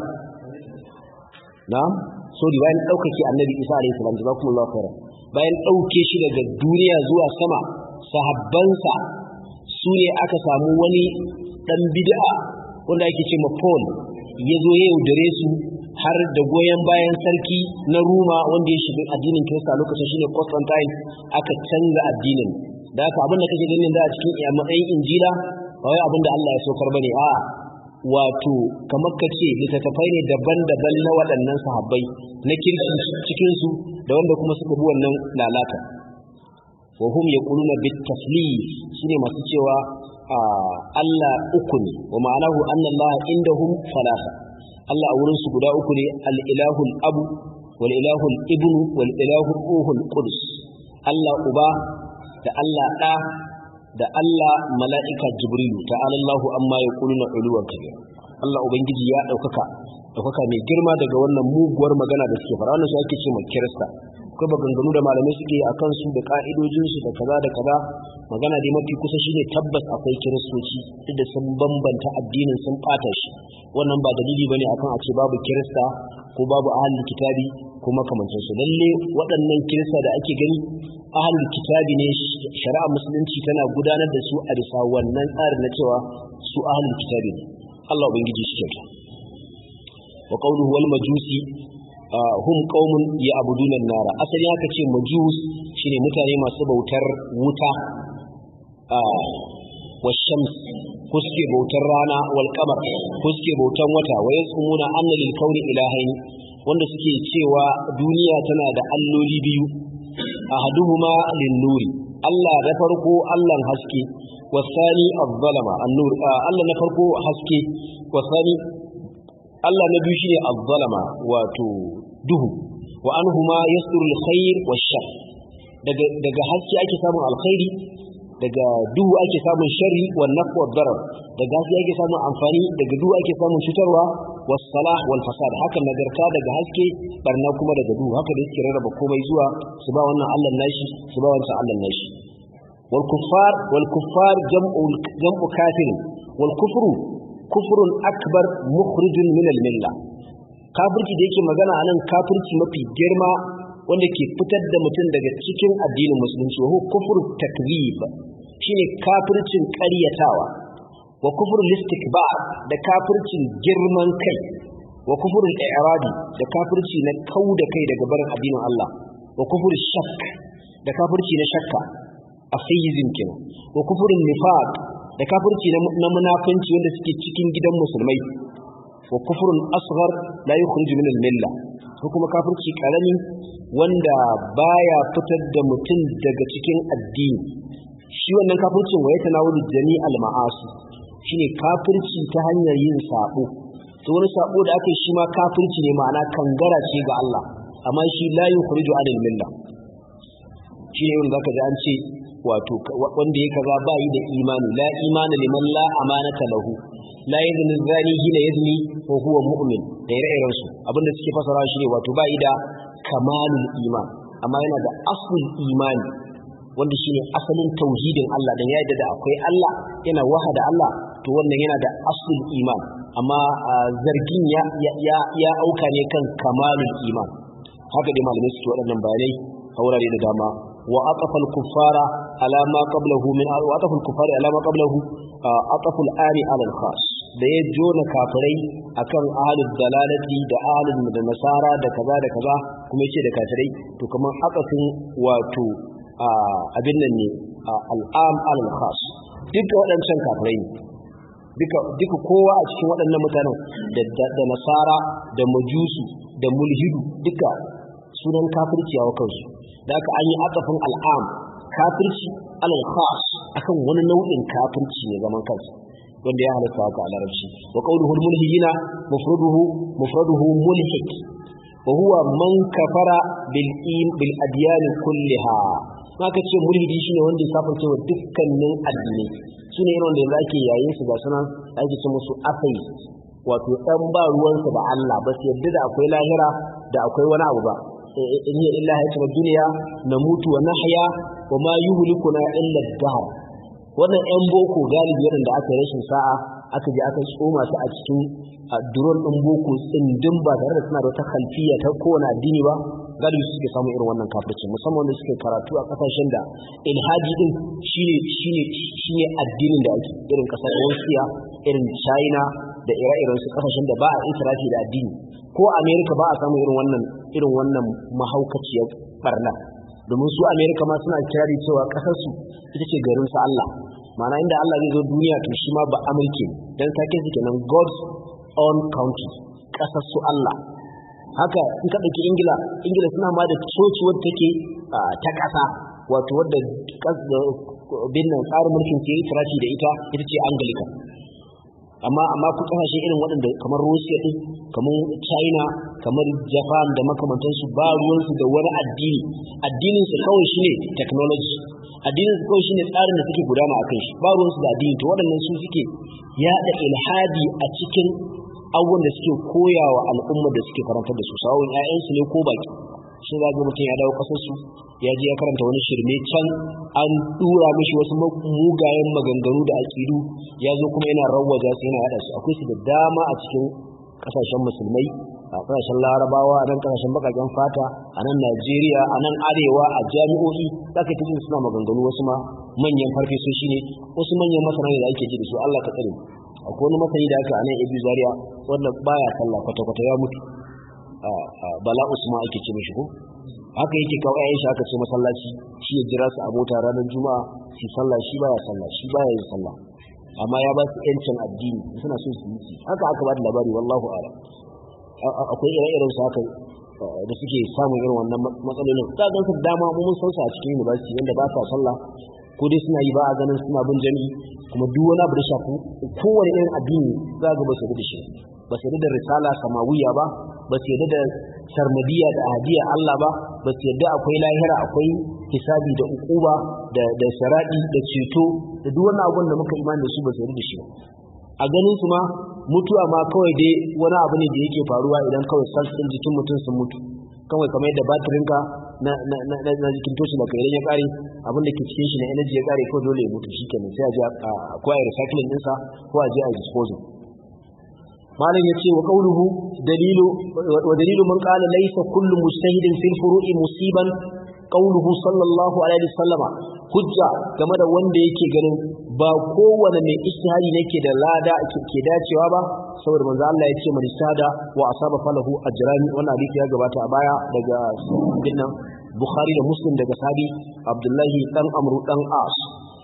S1: na'am sorry bayan daukake annabi Isa alaihi salam jazakumullahu khairan bayan dauke shi daga duniya zuwa sama sahabbansa su ne aka samu wani dan bid'a wanda ake ce ma Paul ya zo ya yaudare su har da goyon bayan sarki na Roma wanda ya shiga addinin Kirista lokacin shine Constantine aka canza addinin da haka abin da kake ganin da a cikin matsayin Injila ba wai abin da Allah ya saukar bane a wato kamar ka ce littattafai ne daban-daban na waɗannan sahabbai na kirki cikin su da wanda kuma suka bi wannan lalata wa hum yaquluna bit taslif shine masu cewa Allah uku ne wa ma'anahu anna Allah indahum salasa Allah a wurin su guda uku ne al-ilahul abu wal ilahul ibnu wal ilahul ruhul qudus Allah uba da Allah ɗa da Allah mala'ika jibrilu ta'ala Allahu amma yaquluna uluwan kabir Allah ubangiji ya ɗaukaka ɗaukaka mai girma daga wannan muguwar magana da suke fara wannan su ake ce mai kirista akwai maganganu da malamai suke a kansu da ka'idojinsu da kaza da kaza magana dai mafi kusa shine tabbas akwai kiristoci duk da sun bambanta addinin sun ɓata shi wannan ba dalili bane akan a ce babu kirista ko babu ahlul kitabi ko makamancin su lalle waɗannan kirista da ake gani ahlul kitabi ne shari'a musulunci tana gudanar da su a bisa wannan tsarin na cewa su ahlul kitabi ne Allah ubangiji shi kyauta wa qawluhu wal majusi hum qaumun ya'buduna an-nara asali haka ce majus shine mutane masu bautar wuta washams ko suke bautar rana wal qamar ko suke bautar wata wa yasumuna anna lil kauni ilahain wanda suke cewa duniya tana da alloli biyu ahaduhuma lin nuri Allah na farko Allah haske wasani az-zalama an-nur Allah na farko haske wasani Allah na biyu shine az-zalama wato duhu wa anhuma yasduru al-khair wash-shar daga daga haske ake samun alkhairi daga duhu ake samun sharri wa nafwa wa darar daga haske ake samun amfani daga duhu ake samun cutarwa was salah wal fasad haka nagarta daga haske barna kuma daga duhu haka da suke rarraba komai zuwa su ba wannan Allah nashi su ba wancan Allah nashi wal kuffar wal kuffar jam'u jam'u kafir wal kufru kufrun akbar mukhrijun min al milla kafirci da yake magana anan kafirci mafi girma wanda ke fitar da mutum daga cikin addinin musulunci wa kufur takzib shine kafircin ƙaryatawa wa kufur listikbar da kafircin girman kai wa kufur i'rabi da kafirci na kau da kai daga barin addinin Allah wa kufur shakk da kafirci na shakka atheism kenan wa kufurin nifaq da kafirci na munafunci wanda suke cikin gidan musulmai wa kufurun asghar la yukhriju min al-milla ko kuma kafirci karami wanda baya fitar da mutum daga cikin addini shi wannan kafircin wa yatanawulu jami'al ma'asi shine kafirci ta hanyar yin sabo to wani sabo da aka yi shi ma kafirci ne ma'ana kangara ce ga Allah amma shi la yukhriju anil milla shi ne wanda zaka ji an ce wato wanda ya kaza ba yi da imani la imana liman la amanata lahu la yazni zani hina yazni wa huwa mu'min da ire-iren su abinda suke fasara shi ne wato ba yi da kamalul iman amma yana da aslul imani wanda shine asalin tauhidin Allah dan ya yadda da akwai Allah yana wahada Allah to wannan yana da aslul iman amma zargin ya ya ya auka ne kan kamalul iman haka dai malamai suke waɗannan bayanai a wurare da dama wa aqafa al-kuffara ala ma qablahu min wa aqafa al-kuffara ala ma qablahu aqafa al-ani ala al-khas da ya jona kafirai akan ahlul dalalati da ahlul da nasara da kaza da kaza kuma yace da kafirai to kamar akasin wato abin nan ne al'am al-khas duka waɗancan kafirai ne duka duka kowa a cikin waɗannan mutanen da nasara da majusu da mulhidu duka sunan kafirci a kansu da aka an yi akafin al'am kafirci alal khas akan wani nau'in kafirci ne zaman kansa wanda ya halatta haka a larabci wa qawluhu mulhidina mufraduhu mufraduhu mulhid wa huwa man kafara bil bil adyan kulliha haka ce mulhidi shine wanda ya safarce wa dukkanin addinai sune irin wanda yanzu ake yayin su ga sunan ake ce musu atheist wato dan ba ruwansa da Allah ba su yadda da akwai lahira da akwai wani abu ba in hiya illa hayatun duniya na mutu wa nahya wa ma yuhlikuna illa ad-dahr wannan yan boko galibi waɗanda aka yi rashin sa'a aka je aka tsoma su a cikin duron ɗin boko tsindin ba tare da suna da wata kalfiya ta kowane addini ba galibi suke samun irin wannan kafirci musamman wanda suke karatu a kasashen da ilhaji din shine shine shine addinin da ake irin kasar Russia irin China da ire-iren su kasashen da ba a israfi da addini ko America ba a samu irin wannan irin wannan mahaukaciyar barna domin su America ma suna kirari cewa kasar su ita ce garin su Allah ma'ana inda Allah zai zo duniya to shi ma ba Amurke dan take su kenan God's own country kasar su Allah haka in ka ɗauki ingila ingila suna ma da coci wadda take ta ƙasa wato wadda binnan tsarin mulkin ke yi firashi da ita ita ce anglican amma amma ku kasashe irin waɗanda kamar russia din kamar china kamar japan da makamantansu ba ruwansu da wani addini addinin su kawai shine technology addinin su kawai shine tsarin da suke gudana akan shi ba ruwansu da addini to waɗannan su suke yaɗa ilhadi a cikin abubuwan da suke koyawa al'umma da suke karantar da su sawun ƴaƴansu ne ko baki shi za ga mutum ya dawo kasar su ya je ya karanta wani shirme can an dura mishi wasu mugayen maganganu da aƙidu ya zo kuma yana rawwaja su yana yada su akwai su da dama a cikin kasashen musulmai a kasashen larabawa a nan kasashen bakaken fata a nan najeriya a nan arewa a jami'o'i za ka ta suna maganganu wasu ma manyan farfesoshi ne wasu manyan masana ne da ake ji da su allah ka tsare akwai wani masani da aka a nan ibi zaria wanda baya sallah kwata-kwata ya mutu bala usman ake ce mishi ko haka yake kawo ayan shi aka ce masallaci shi ya jira su a mota ranar juma'a su sallah shi baya sallah shi baya yin sallah amma ya ba su yancin addini suna so su yi haka aka ba da labari wallahu a'lam akwai ire-iren su haka da suke samun irin wannan matsalolin za ga su dama mun san su a cikin university wanda ba sa sallah ko dai suna yi ba a ganin suna bin jami'i kuma duk wani abu da shafi kowane irin addini za ga ba su da shi ba su da risala samawiya ba ba su yadda da sarmadiya da ahadiya Allah ba ba su yadda akwai lahira akwai hisabi da ukuba da da saradi da ceto da duk wannan abun da muka imani da su ba su yadda da shi a ganin su ma mutuwa ma kawai dai wani abu ne da yake faruwa idan kawai sassan jikin mutum sun mutu kawai kamar yadda batirinka na na na na jikin toshi da kai ya kare abin da ke cikin shi na energy ya kare ko dole ya mutu shikenan sai a je a ko a recycling ɗinsa ko a je a disposal malam yace wa qawluhu dalilu wa dalilu man qala laysa kullu mujtahidin fil furu'i musiban qawluhu sallallahu alaihi wasallama hujja game da wanda yake ganin ba kowane mai ijtihadi nake da lada ke dacewa ba saboda manzo Allah ya ce man istada wa asaba falahu ajran wannan hadisi ya gabata a baya daga dinnan Bukhari da Muslim daga sahabi Abdullahi dan Amru dan As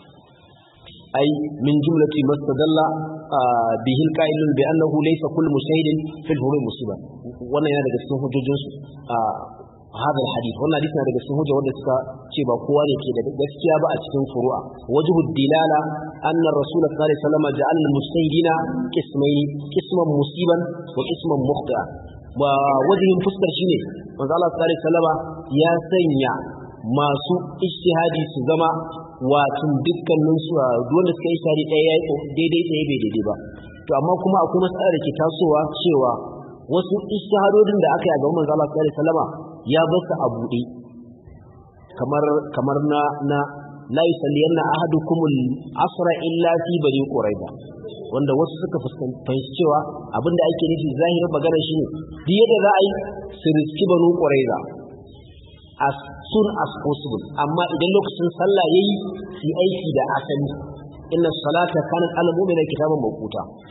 S1: ai min jumlati mastadalla bihi alqa'ilun bi annahu laysa kullu mushahidin fil hurri musiba wannan yana daga cikin hujjojin su هذا الحديث wannan hadisi na daga cikin hujja wanda suka ce ba kowa ne ke da gaskiya ba a cikin furu'a wajhu dilala anna rasul sallallahu alaihi wasallam ja'al mustahidina qismayn qisman musiban wa qisman mukhta wa wajhin fuskar shine manzo Allah sallallahu alaihi wasallam ya sanya masu ijtihadi su zama watan dukkanin su wanda suka yi shari ɗaya ya daidai ɗaya bai daidai ba to amma kuma akwai matsala da ke tasowa cewa wasu ijtihadodin da aka yi a gaban manzo Allah sallallahu alaihi wasallama ya bar su a buɗe kamar kamar na na la yusalliyanna ahadukum al-asra illa fi bani quraiba wanda wasu suka fahimci cewa abinda ake nufi zahirin magana shine duk yadda za a yi su riski banu quraiba as soon as possible amma idan lokacin sallah yayi su aiki da asali inna salata kanat al mu'mina kitaban mawquta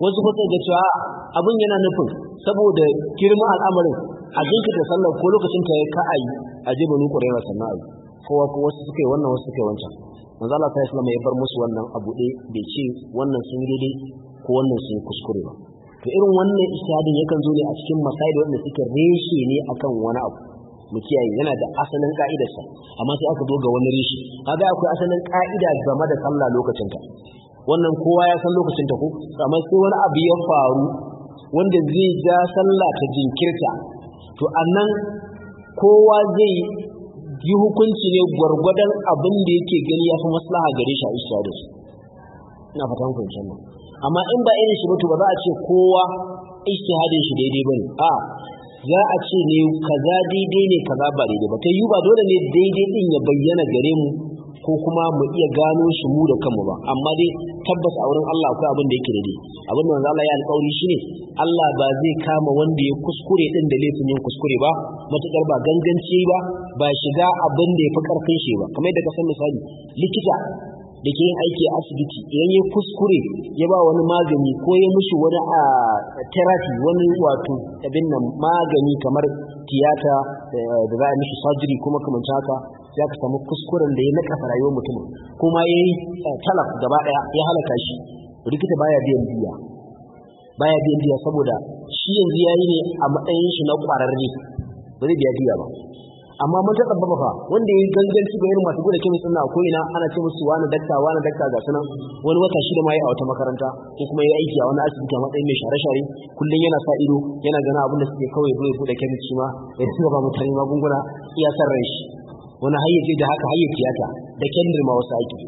S1: wasu kuma ga cewa abin yana nufin saboda girman al'amarin a jinkirta sallar ko lokacin ta ya ka ayi a je banu ƙwarewa sannan ayi kowa ko wasu suka yi wannan wasu suka yi wancan manzo Allah sai Islam ya bar musu wannan abu ɗaya bai ce wannan sun yi daidai ko wannan sun yi kuskure ba to irin wannan ishadin yakan zo ne a cikin masail wanda suke reshe ne akan wani abu mu kiyaye yana da asalin ka'idarsa amma sai aka zo ga wani reshe kaga akwai asalin ka'ida game da sallah lokacin ta wannan kowa ya san lokacin ta ko amma sai wani abu ya faru wanda zai ja sallah ta jinkirta to annan kowa zai yi hukunci ne gwargwadon abin da yake gani ya fi maslaha gare shi a ishadin ina fatan kun san amma in ba irin shi ba to ba za a ce kowa ijtihadin shi daidai bane a za a ce ne kaza daidai ne kaza ba daidai ba kai yi ba dole ne daidai din ya bayyana gare mu ko kuma mu iya gano shi mu da kanmu ba amma dai tabbas a wurin Allah akwai abin da yake daidai abin da Allah ya alƙawari shine Allah ba zai kama wanda ya kuskure din da laifin yin kuskure ba matukar ba ganganci ba ba shiga abin da ya fi karfin shi ba kamar yadda ka san misali likita da ke yin aiki a asibiti idan ya kuskure ya ba wani magani ko ya mushi wani a therapy wani wato abin nan magani kamar tiyata da za a mishi surgery kuma kamar haka ya ka samu kuskuren da ya nakasa rayuwar mutum kuma ya yi talaf gaba daya ya halaka shi likita baya biyan biya baya biyan biya saboda shi yanzu ya yi ne a matsayin shi na kwararre ba zai biya biya ba amma mun ta tsabbaba fa wanda yayi ganganci ga irin masu gudu kemis din ko ina ana ce musu wani dakta wani dakta ga sunan wani wata shida ma yi a wata makaranta ko kuma yayi aiki a wani asibiti a matsayin mai share share kullun yana sa ido yana gana abin da suke kawai zai bude kemis shi ma ya ci gaba mutane magunguna iya san ran shi wani hayyace da haka hayyace tiyata da kendir ma wasu aiki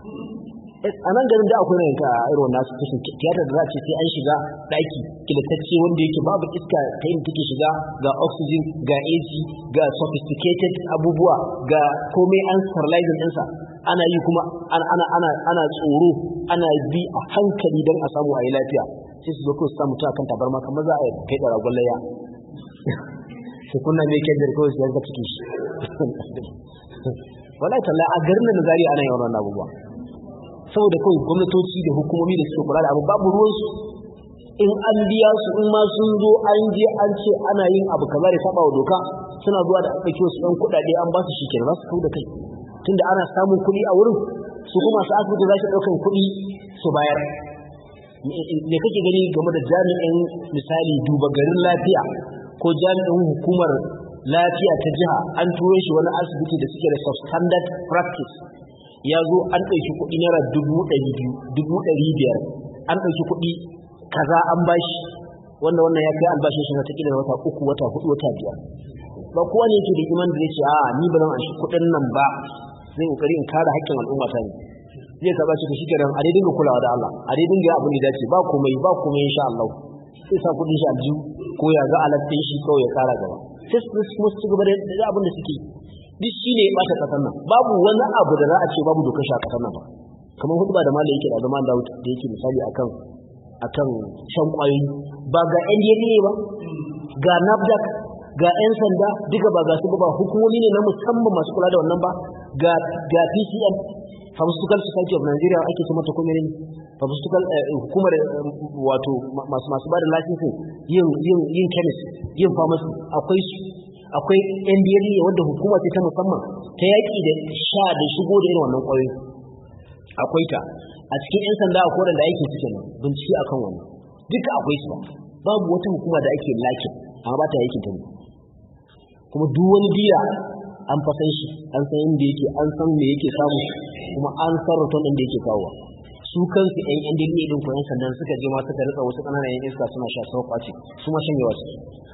S1: a nan garin da akwai nan ka irin wannan kashin tiyata da za a ce sai an shiga daki kilatacce wanda yake babu iska ta yin take shiga ga oxygen ga AC ga sophisticated abubuwa ga komai an sterilizing ɗinsa ana yi kuma ana ana ana ana tsoro ana bi a hankali don a samu a yi lafiya sai su zo ko su samu ta kan tabarma kamar za a yi kai da ragon layya sai kunna mai kendir kawai su yanka ciki shi wallahi tallahi a garin nan zari ana yawan wannan abubuwa saboda kawai gwamnatoci da hukumomi da suke kula da abu babu ruwansu in an biya su in ma sun zo an je an ce ana yin abu kaza da saba wa doka suna zuwa da ɗauki wasu ɗan kuɗaɗe an ba su shi kenan za su kau da kai tunda ana samun kuɗi a wurin su kuma su asibiti za su ɗaukan kuɗi su bayar me kake gani game da jami'in misali duba garin lafiya ko jami'in hukumar lafiya ta jiha an turo shi wani asibiti da suke da substandard practice ya zo an ɗauki kuɗi naira dubu ɗari biyu dubu ɗari biyar an ɗauki kuɗi kaza an bashi wanda wannan ya kai albashin shi wata kila wata uku wata hudu wata biyar ba kowa ne yake da iman da zai ce a ni ba zan an shi kuɗin nan ba zai kokari in kare haƙƙin al'umma ta ne zai ka bashi shi kenan a dai dinga kulawa da Allah a dai dinga abin da dace ba komai ba komai insha Allah sai sa kuɗin shi aljihu ko ya ga alattin shi kawai ya kara gaba sai su kuma su gaba da abin da suke duk shi ne ya ɓata ƙasar nan babu wani abu da za a ce babu dokar shi a ƙasar nan ba kamar hudu ba da malam yake da zaman da da yake misali akan akan shan ƙwayoyi ba ga NDLA ba ga NAFDAC ga 'yan sanda duka ba ga su ba hukumomi ne na musamman masu kula da wannan ba ga ga PCM Pharmaceutical Society of Nigeria ake ce mata kuma ne Pharmaceutical hukumar wato masu masu ba da licensing yin yin yin chemist yin pharmacy akwai su akwai NDLA wanda hukuma ce ta musamman ta yaƙi da sha da shigo da irin wannan ƙwayoyi akwai ta a cikin 'yan sanda a koren da ake cikin bincike akan wannan duka akwai su babu wata hukuma da ake lakin amma ba ta yakin ta ne kuma duk wani biya an fasan shi an san inda yake an san me yake samu kuma an san ruton din da yake kawowa su kansu ƴan ƴan dinne din ko ƴan sandan suka je ma suka rika wasu ƙananan ƴan iska suna sha sau kwace su ma shanyewa su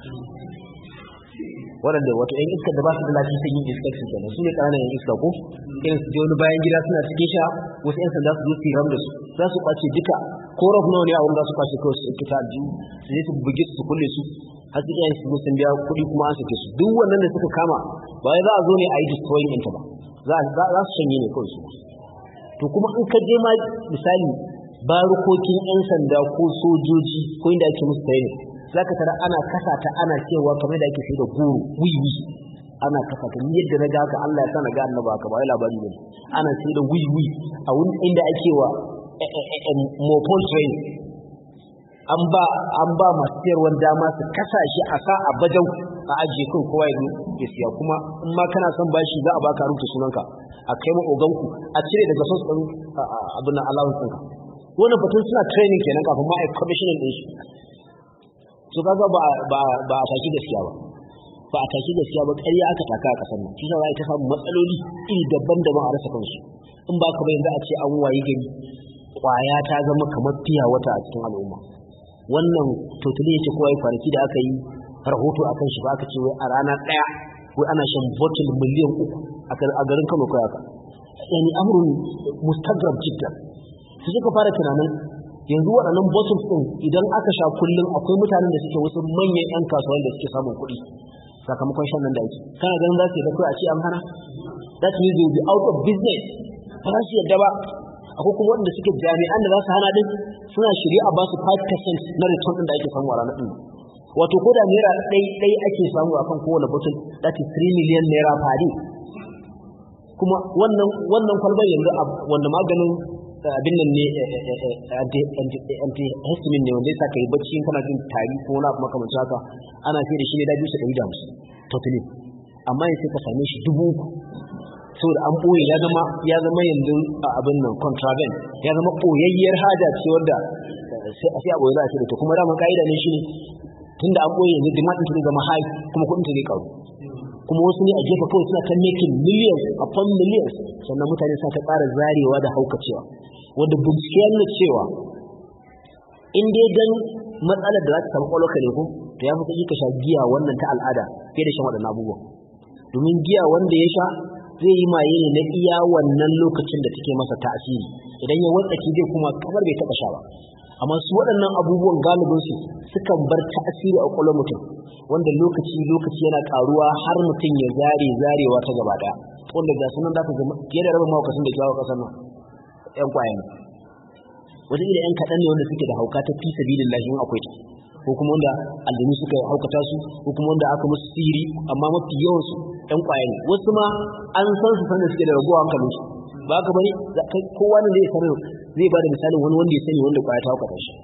S1: waɗanda wato ƴan iska da ba su da lafiya sun yi inspection kenan su ne ƙananan ƴan iska ko irin su je wani bayan gida suna cikin sha wasu ƴan sanda su zo su yi ram da su za su kwace duka ko raf nawa ne a wurin za su kwace kawai su kita aljihu su je su buge su kulle su har su iyayen su sun biya kuɗi kuma an sake su duk wannan da suka kama ba za a zo ne a yi destroying ɗinta ba za su shanye ne kawai su to kuma in ka je ma misali barukokin 'yan sanda ko sojoji ko inda ake musu training za ka tara ana kasa ta ana cewa kamar da ake sai da goro wiwi ana kasa ta yadda na ga haka Allah ya sa na ga annaba haka ba wai labari ne ana sai da wiwi a wurin inda ake wa mopol training an ba an ba masu sayarwar dama su kasa shi a sa a bajau a ajiye kan kowa ya ya siya kuma in ma kana son bashi za a baka rubuta sunanka a kai ma oganku a cire daga sos din abin allowance ɗinka wannan batun suna training kenan kafin ma a commissioning din shi to kaga ba ba ba a taki gaskiya ba ba a taki gaskiya ba ƙarya aka taka a ƙasar nan shi za a ta samu matsaloli iri daban-daban a rasa kansu in ba ka ba yanzu a ce an wayi gari kwaya ta zama kamar fiya wata a cikin al'umma wannan totali yake kowa ya kwanaki da aka yi rahoto a kan shi ba aka ce wai a rana ɗaya wai ana shan bottle miliyan uku a garin kano kawai haka yani amurin mustagrab jiddan su suka fara tunanin yanzu waɗannan bottles ɗin idan aka sha kullum akwai mutanen da suke wasu manyan 'yan kasuwan da suke samun kuɗi sakamakon shan nan da ake kana ganin za su yi da kawai a ce an hana that means they will be out of business ba za su yadda ba akwai kuma wanda suke jami'an da za su hana din suna shirye a basu 5% na return din da ake samu a ranar din wato ko da naira ɗai ɗai ake samu akan kowane bottle that is 3 million naira per day kuma wannan wannan kwalbar yanzu wanda maganin abin nan ne antihistamine ne wanda ya sa ka yi bacci kana jin tari ko wani abu makamancin haka ana sai da shi ne da biyu su ɗari da hamsin totally amma yanzu ka same shi dubu uku saboda an ɓoye ya zama ya zama yanzu a abin nan contraband ya zama ɓoyayyar haja ce wanda sai a sai a ɓoye za a ce da to kuma dama ka'ida ne shi ne tunda an ɓoye yanzu demand ɗin zama high kuma kuɗin ta zai karu kuma wasu ne a gefe kawai suna ta making millions upon millions sannan mutane suna ta ƙara zarewa da haukacewa wanda bincike ya nuna cewa in dai dan matsalar da za ta samu ƙwaƙwalwa ne ko to ya fi ka sha giya wannan ta al'ada fiye da shan waɗannan abubuwan domin giya wanda ya sha zai yi maye ne na iya wannan lokacin da take masa tasiri idan ya watsaki zai kuma kamar bai taɓa sha ba amma su waɗannan abubuwan galibin su sukan bar tasiri a ƙwaƙwalwar mutum wanda lokaci lokaci yana ƙaruwa har mutum ya zare zarewa ta gaba ɗaya wanda ga sunan za ka zama fiye da rabin mawakasin da jawo ƙasar nan ƴan ƙwayan wataƙila ƴan kaɗan ne wanda suke da hauka ta fi sabilin lahin akwai ta ko kuma wanda aljanu suka haukata su ko kuma wanda aka musu sihiri amma mafi yawan su ɗan ƙwaya ne wasu ma an san su sanda suke da raguwa hankalin su ba ka bane kowa ne zai sanar zai ba da misalin wani wanda ya sani wanda ƙwaya ta haukata shi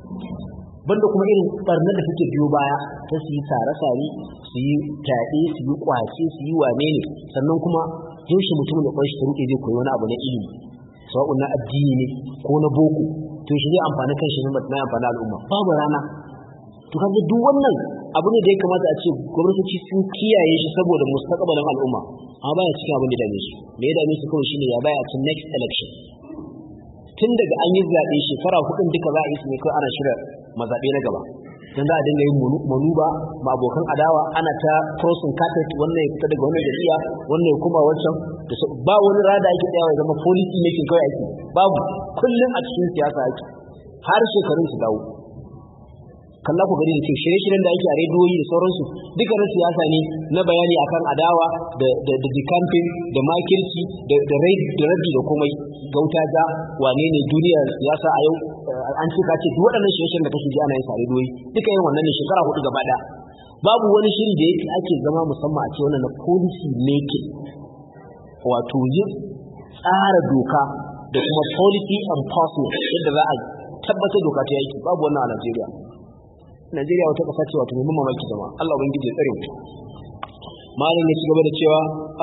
S1: banda kuma irin barnar da suke biyo baya ta su yi sare-sare su yi fyaɗe su yi ƙwace su yi wane ne sannan kuma yaushe mutumin da ƙwanshi ta ruɗe zai koyi wani abu na ilimi sawa'un na addini ne ko na boko to shi zai amfani kan shi na amfani al'umma babu rana to kaga duk wannan abu ne da ya kamata a ce gwamnatoci sun kiyaye shi saboda mustaqbalin al'umma amma baya cikin abin da dame su me ya dame su kawai shine ya baya a next election tun daga an yi zaɓe shekara hudun duka za a yi su ne kawai ana shirya mazaɓe na gaba dan za a dinga yin manuba ma abokan adawa ana ta crossing carpet wannan ya fita daga wannan jami'a wannan ya kuma wancan da ba wani rada ake tsayawa ya zama policy making kawai ake babu kullum a cikin siyasa ake har shekarun su dawo kalla ku gari da ke shirye-shiryen da ake a rediyoyi da sauransu duka na siyasa ne na bayani akan adawa da da da campaign da makirci da da da rabi da komai gauta ga wane ne duniyar siyasa a yau an ce ka ce duk waɗannan shirye-shiryen da kake ji ana yin sa a rediyoyi duka yin wannan ne shekara hudu gaba ɗaya babu wani shiri da yake ake zama musamman a ce wannan na policy making wato yin tsara doka da kuma policy enforcement yadda za a tabbatar doka ta yaki babu wannan a Najeriya Najeriya wata ƙasa ce wato mai mamaki zama Allah ubangiji ya tsare mu malam ya ci gaba da cewa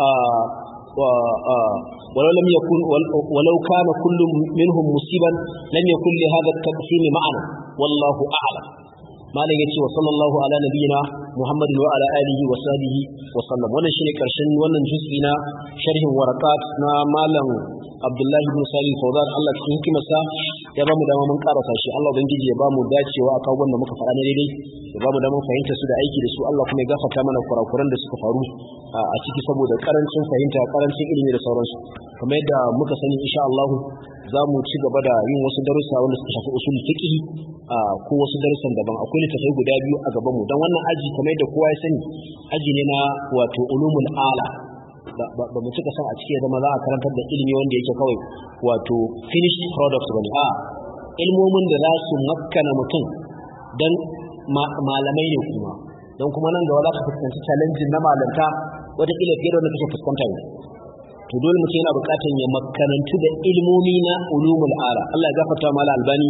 S1: ولو لم يكن ولو كان كل منهم مصيبا لم يكن لهذا التقسيم معنى والله أعلم malam yace wa sallallahu ala nabiyina muhammadin wa ala alihi wa sahbihi wa sallam wannan shine karshen wannan juz'i na sharhin warakat na malam abdullahi ibn salih fawzan Allah cikin hikimarsa ya ba mu dama mun karasa shi Allah ubangiji ya ba mu dacewa a kawo wanda muka faɗa na daidai ya ba mu dama fahimta su da aiki da su Allah kuma ya gafarta mana kurakuran da suka faru a ciki saboda karancin fahimta karancin ilimi da sauransu kamar yadda muka sani insha Allah za mu ci gaba da yin wasu darussa wanda suka shafi usul fiqh ko wasu darussan daban akwai littattafai guda biyu a gaban mu dan wannan aji kamar yadda kowa ya sani aji ne na wato ulumul ala ba mu cika san a cikin zama za a karantar da ilimi wanda yake kawai wato finished product bane a ilmomin da za su makkana mutum dan malamai ne kuma don kuma nan gaba za ka fuskanci challenge na malanta wataƙila fiye da wanda kake fuskanta ne to dole mutum yana buƙatar ya makarantu da ilmomi na ulumul ala Allah ya gafarta mala albani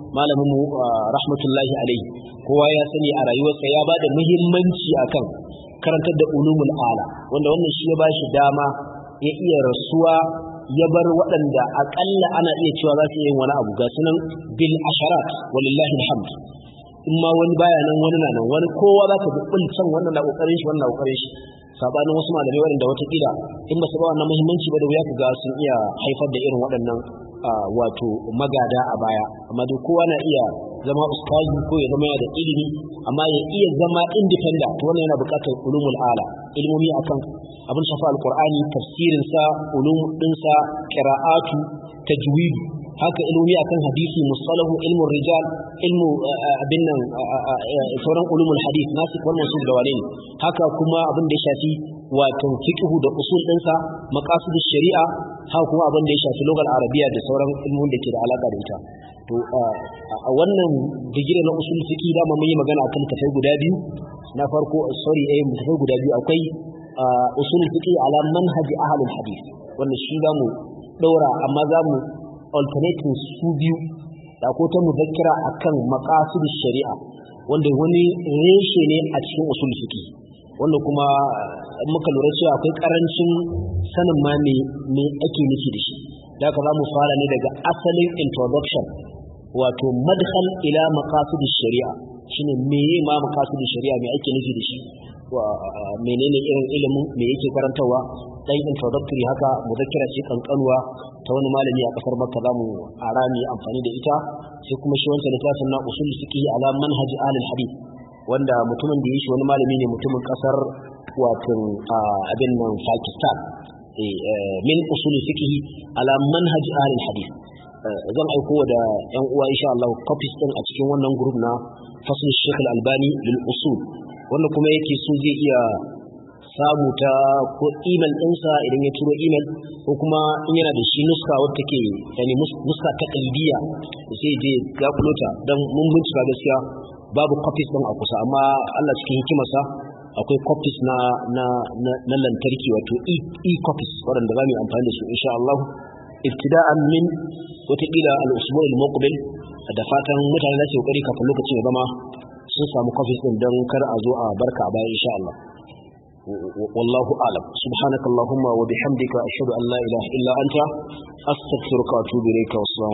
S1: malamin mu rahmatullahi alaihi kowa ya sani a rayuwarsa ya bada muhimmanci akan karantar da ulumul ala wanda wannan shi ya bashi dama ya iya rasuwa ya bar waɗanda aƙalla ana iya cewa za su yi wani abu ga sunan bil asharat walillahi alhamd in ma wani baya nan wani na nan wani kowa za ka bi can wannan na kokarin shi wannan na kokarin shi sabanin wasu malamai waɗanda watakila in ba su ba wannan muhimmanci ba da wuya ka ga sun iya haifar da irin waɗannan wato magada a baya amma dai kowa na iya zama ustazi ko ya zama da ilimi amma ya iya zama independent wannan yana buƙatar ulumul ala ilmomi akan abin shafa alqur'ani tafsirin sa ulum din sa qira'atu tajwid haka ilmomi akan hadisi musalahu ilmu rijal ilmu abin nan sauran ulumul hadith nasik wal mansub da wane haka kuma abin da ya shafi wato fiqhu da usul dinsa maqasidish shari'a haka kuma abin da ya shafi lugal arabiya da sauran ilmun da ke da alaka da ita to a wannan digiri na usul fiqi da mun yi magana akan tafai guda biyu na farko sorry eh tafai guda biyu akwai usul fiqi ala manhaji ahlul hadith wannan shi zamu daura amma zamu alternating su biyu da ko ta muzakkira akan maqasidish shari'a wanda wani reshe ne a cikin usul fiqi wanda kuma muka lura cewa akwai karancin sanin ma me me ake nufi da shi da haka za mu fara ne daga asalin introduction wato madkhal ila maqasid shari'a shine meye ma maqasid shari'a me ake nufi da shi wa menene irin ilimin me yake karantawa dan introductory haka muzakkira ce kankanuwa ta wani malami a kasar Makka zamu arami amfani da ita sai kuma shi wancan littafin na usul fiqh ala manhaj ahlul hadith wanda mutumin da ya shi wani malami ne mutumin kasar wato abin nan Pakistan min usul fiqh ala manhaj ahlul hadith zan aiko da yan uwa insha Allah copies din a cikin wannan group na fasl Sheikh Al-Albani lil usul wanda kuma yake so zai iya samu ta ko email ɗinsa idan ya turo email ko kuma in yana da shi nuska wadda ke yani nuska ta kalbiya sai je ga kulota don mun bincika gaskiya babu copies ɗin a kusa amma Allah cikin hikimarsa akwai copies na na na lantarki wato e copies waɗanda za mu yi amfani da su insha Allah ibtida'an min wataƙila al-usbu' al-muqbil da fatan mutane za su yi kokari kafin lokacin ya zama sun samu copies ɗin don kar a zo a barka a baya insha Allah والله أعلم سبحانك اللهم وبحمدك أشهد أن لا إله إلا أنت أستغفرك وأتوب إليك والسلام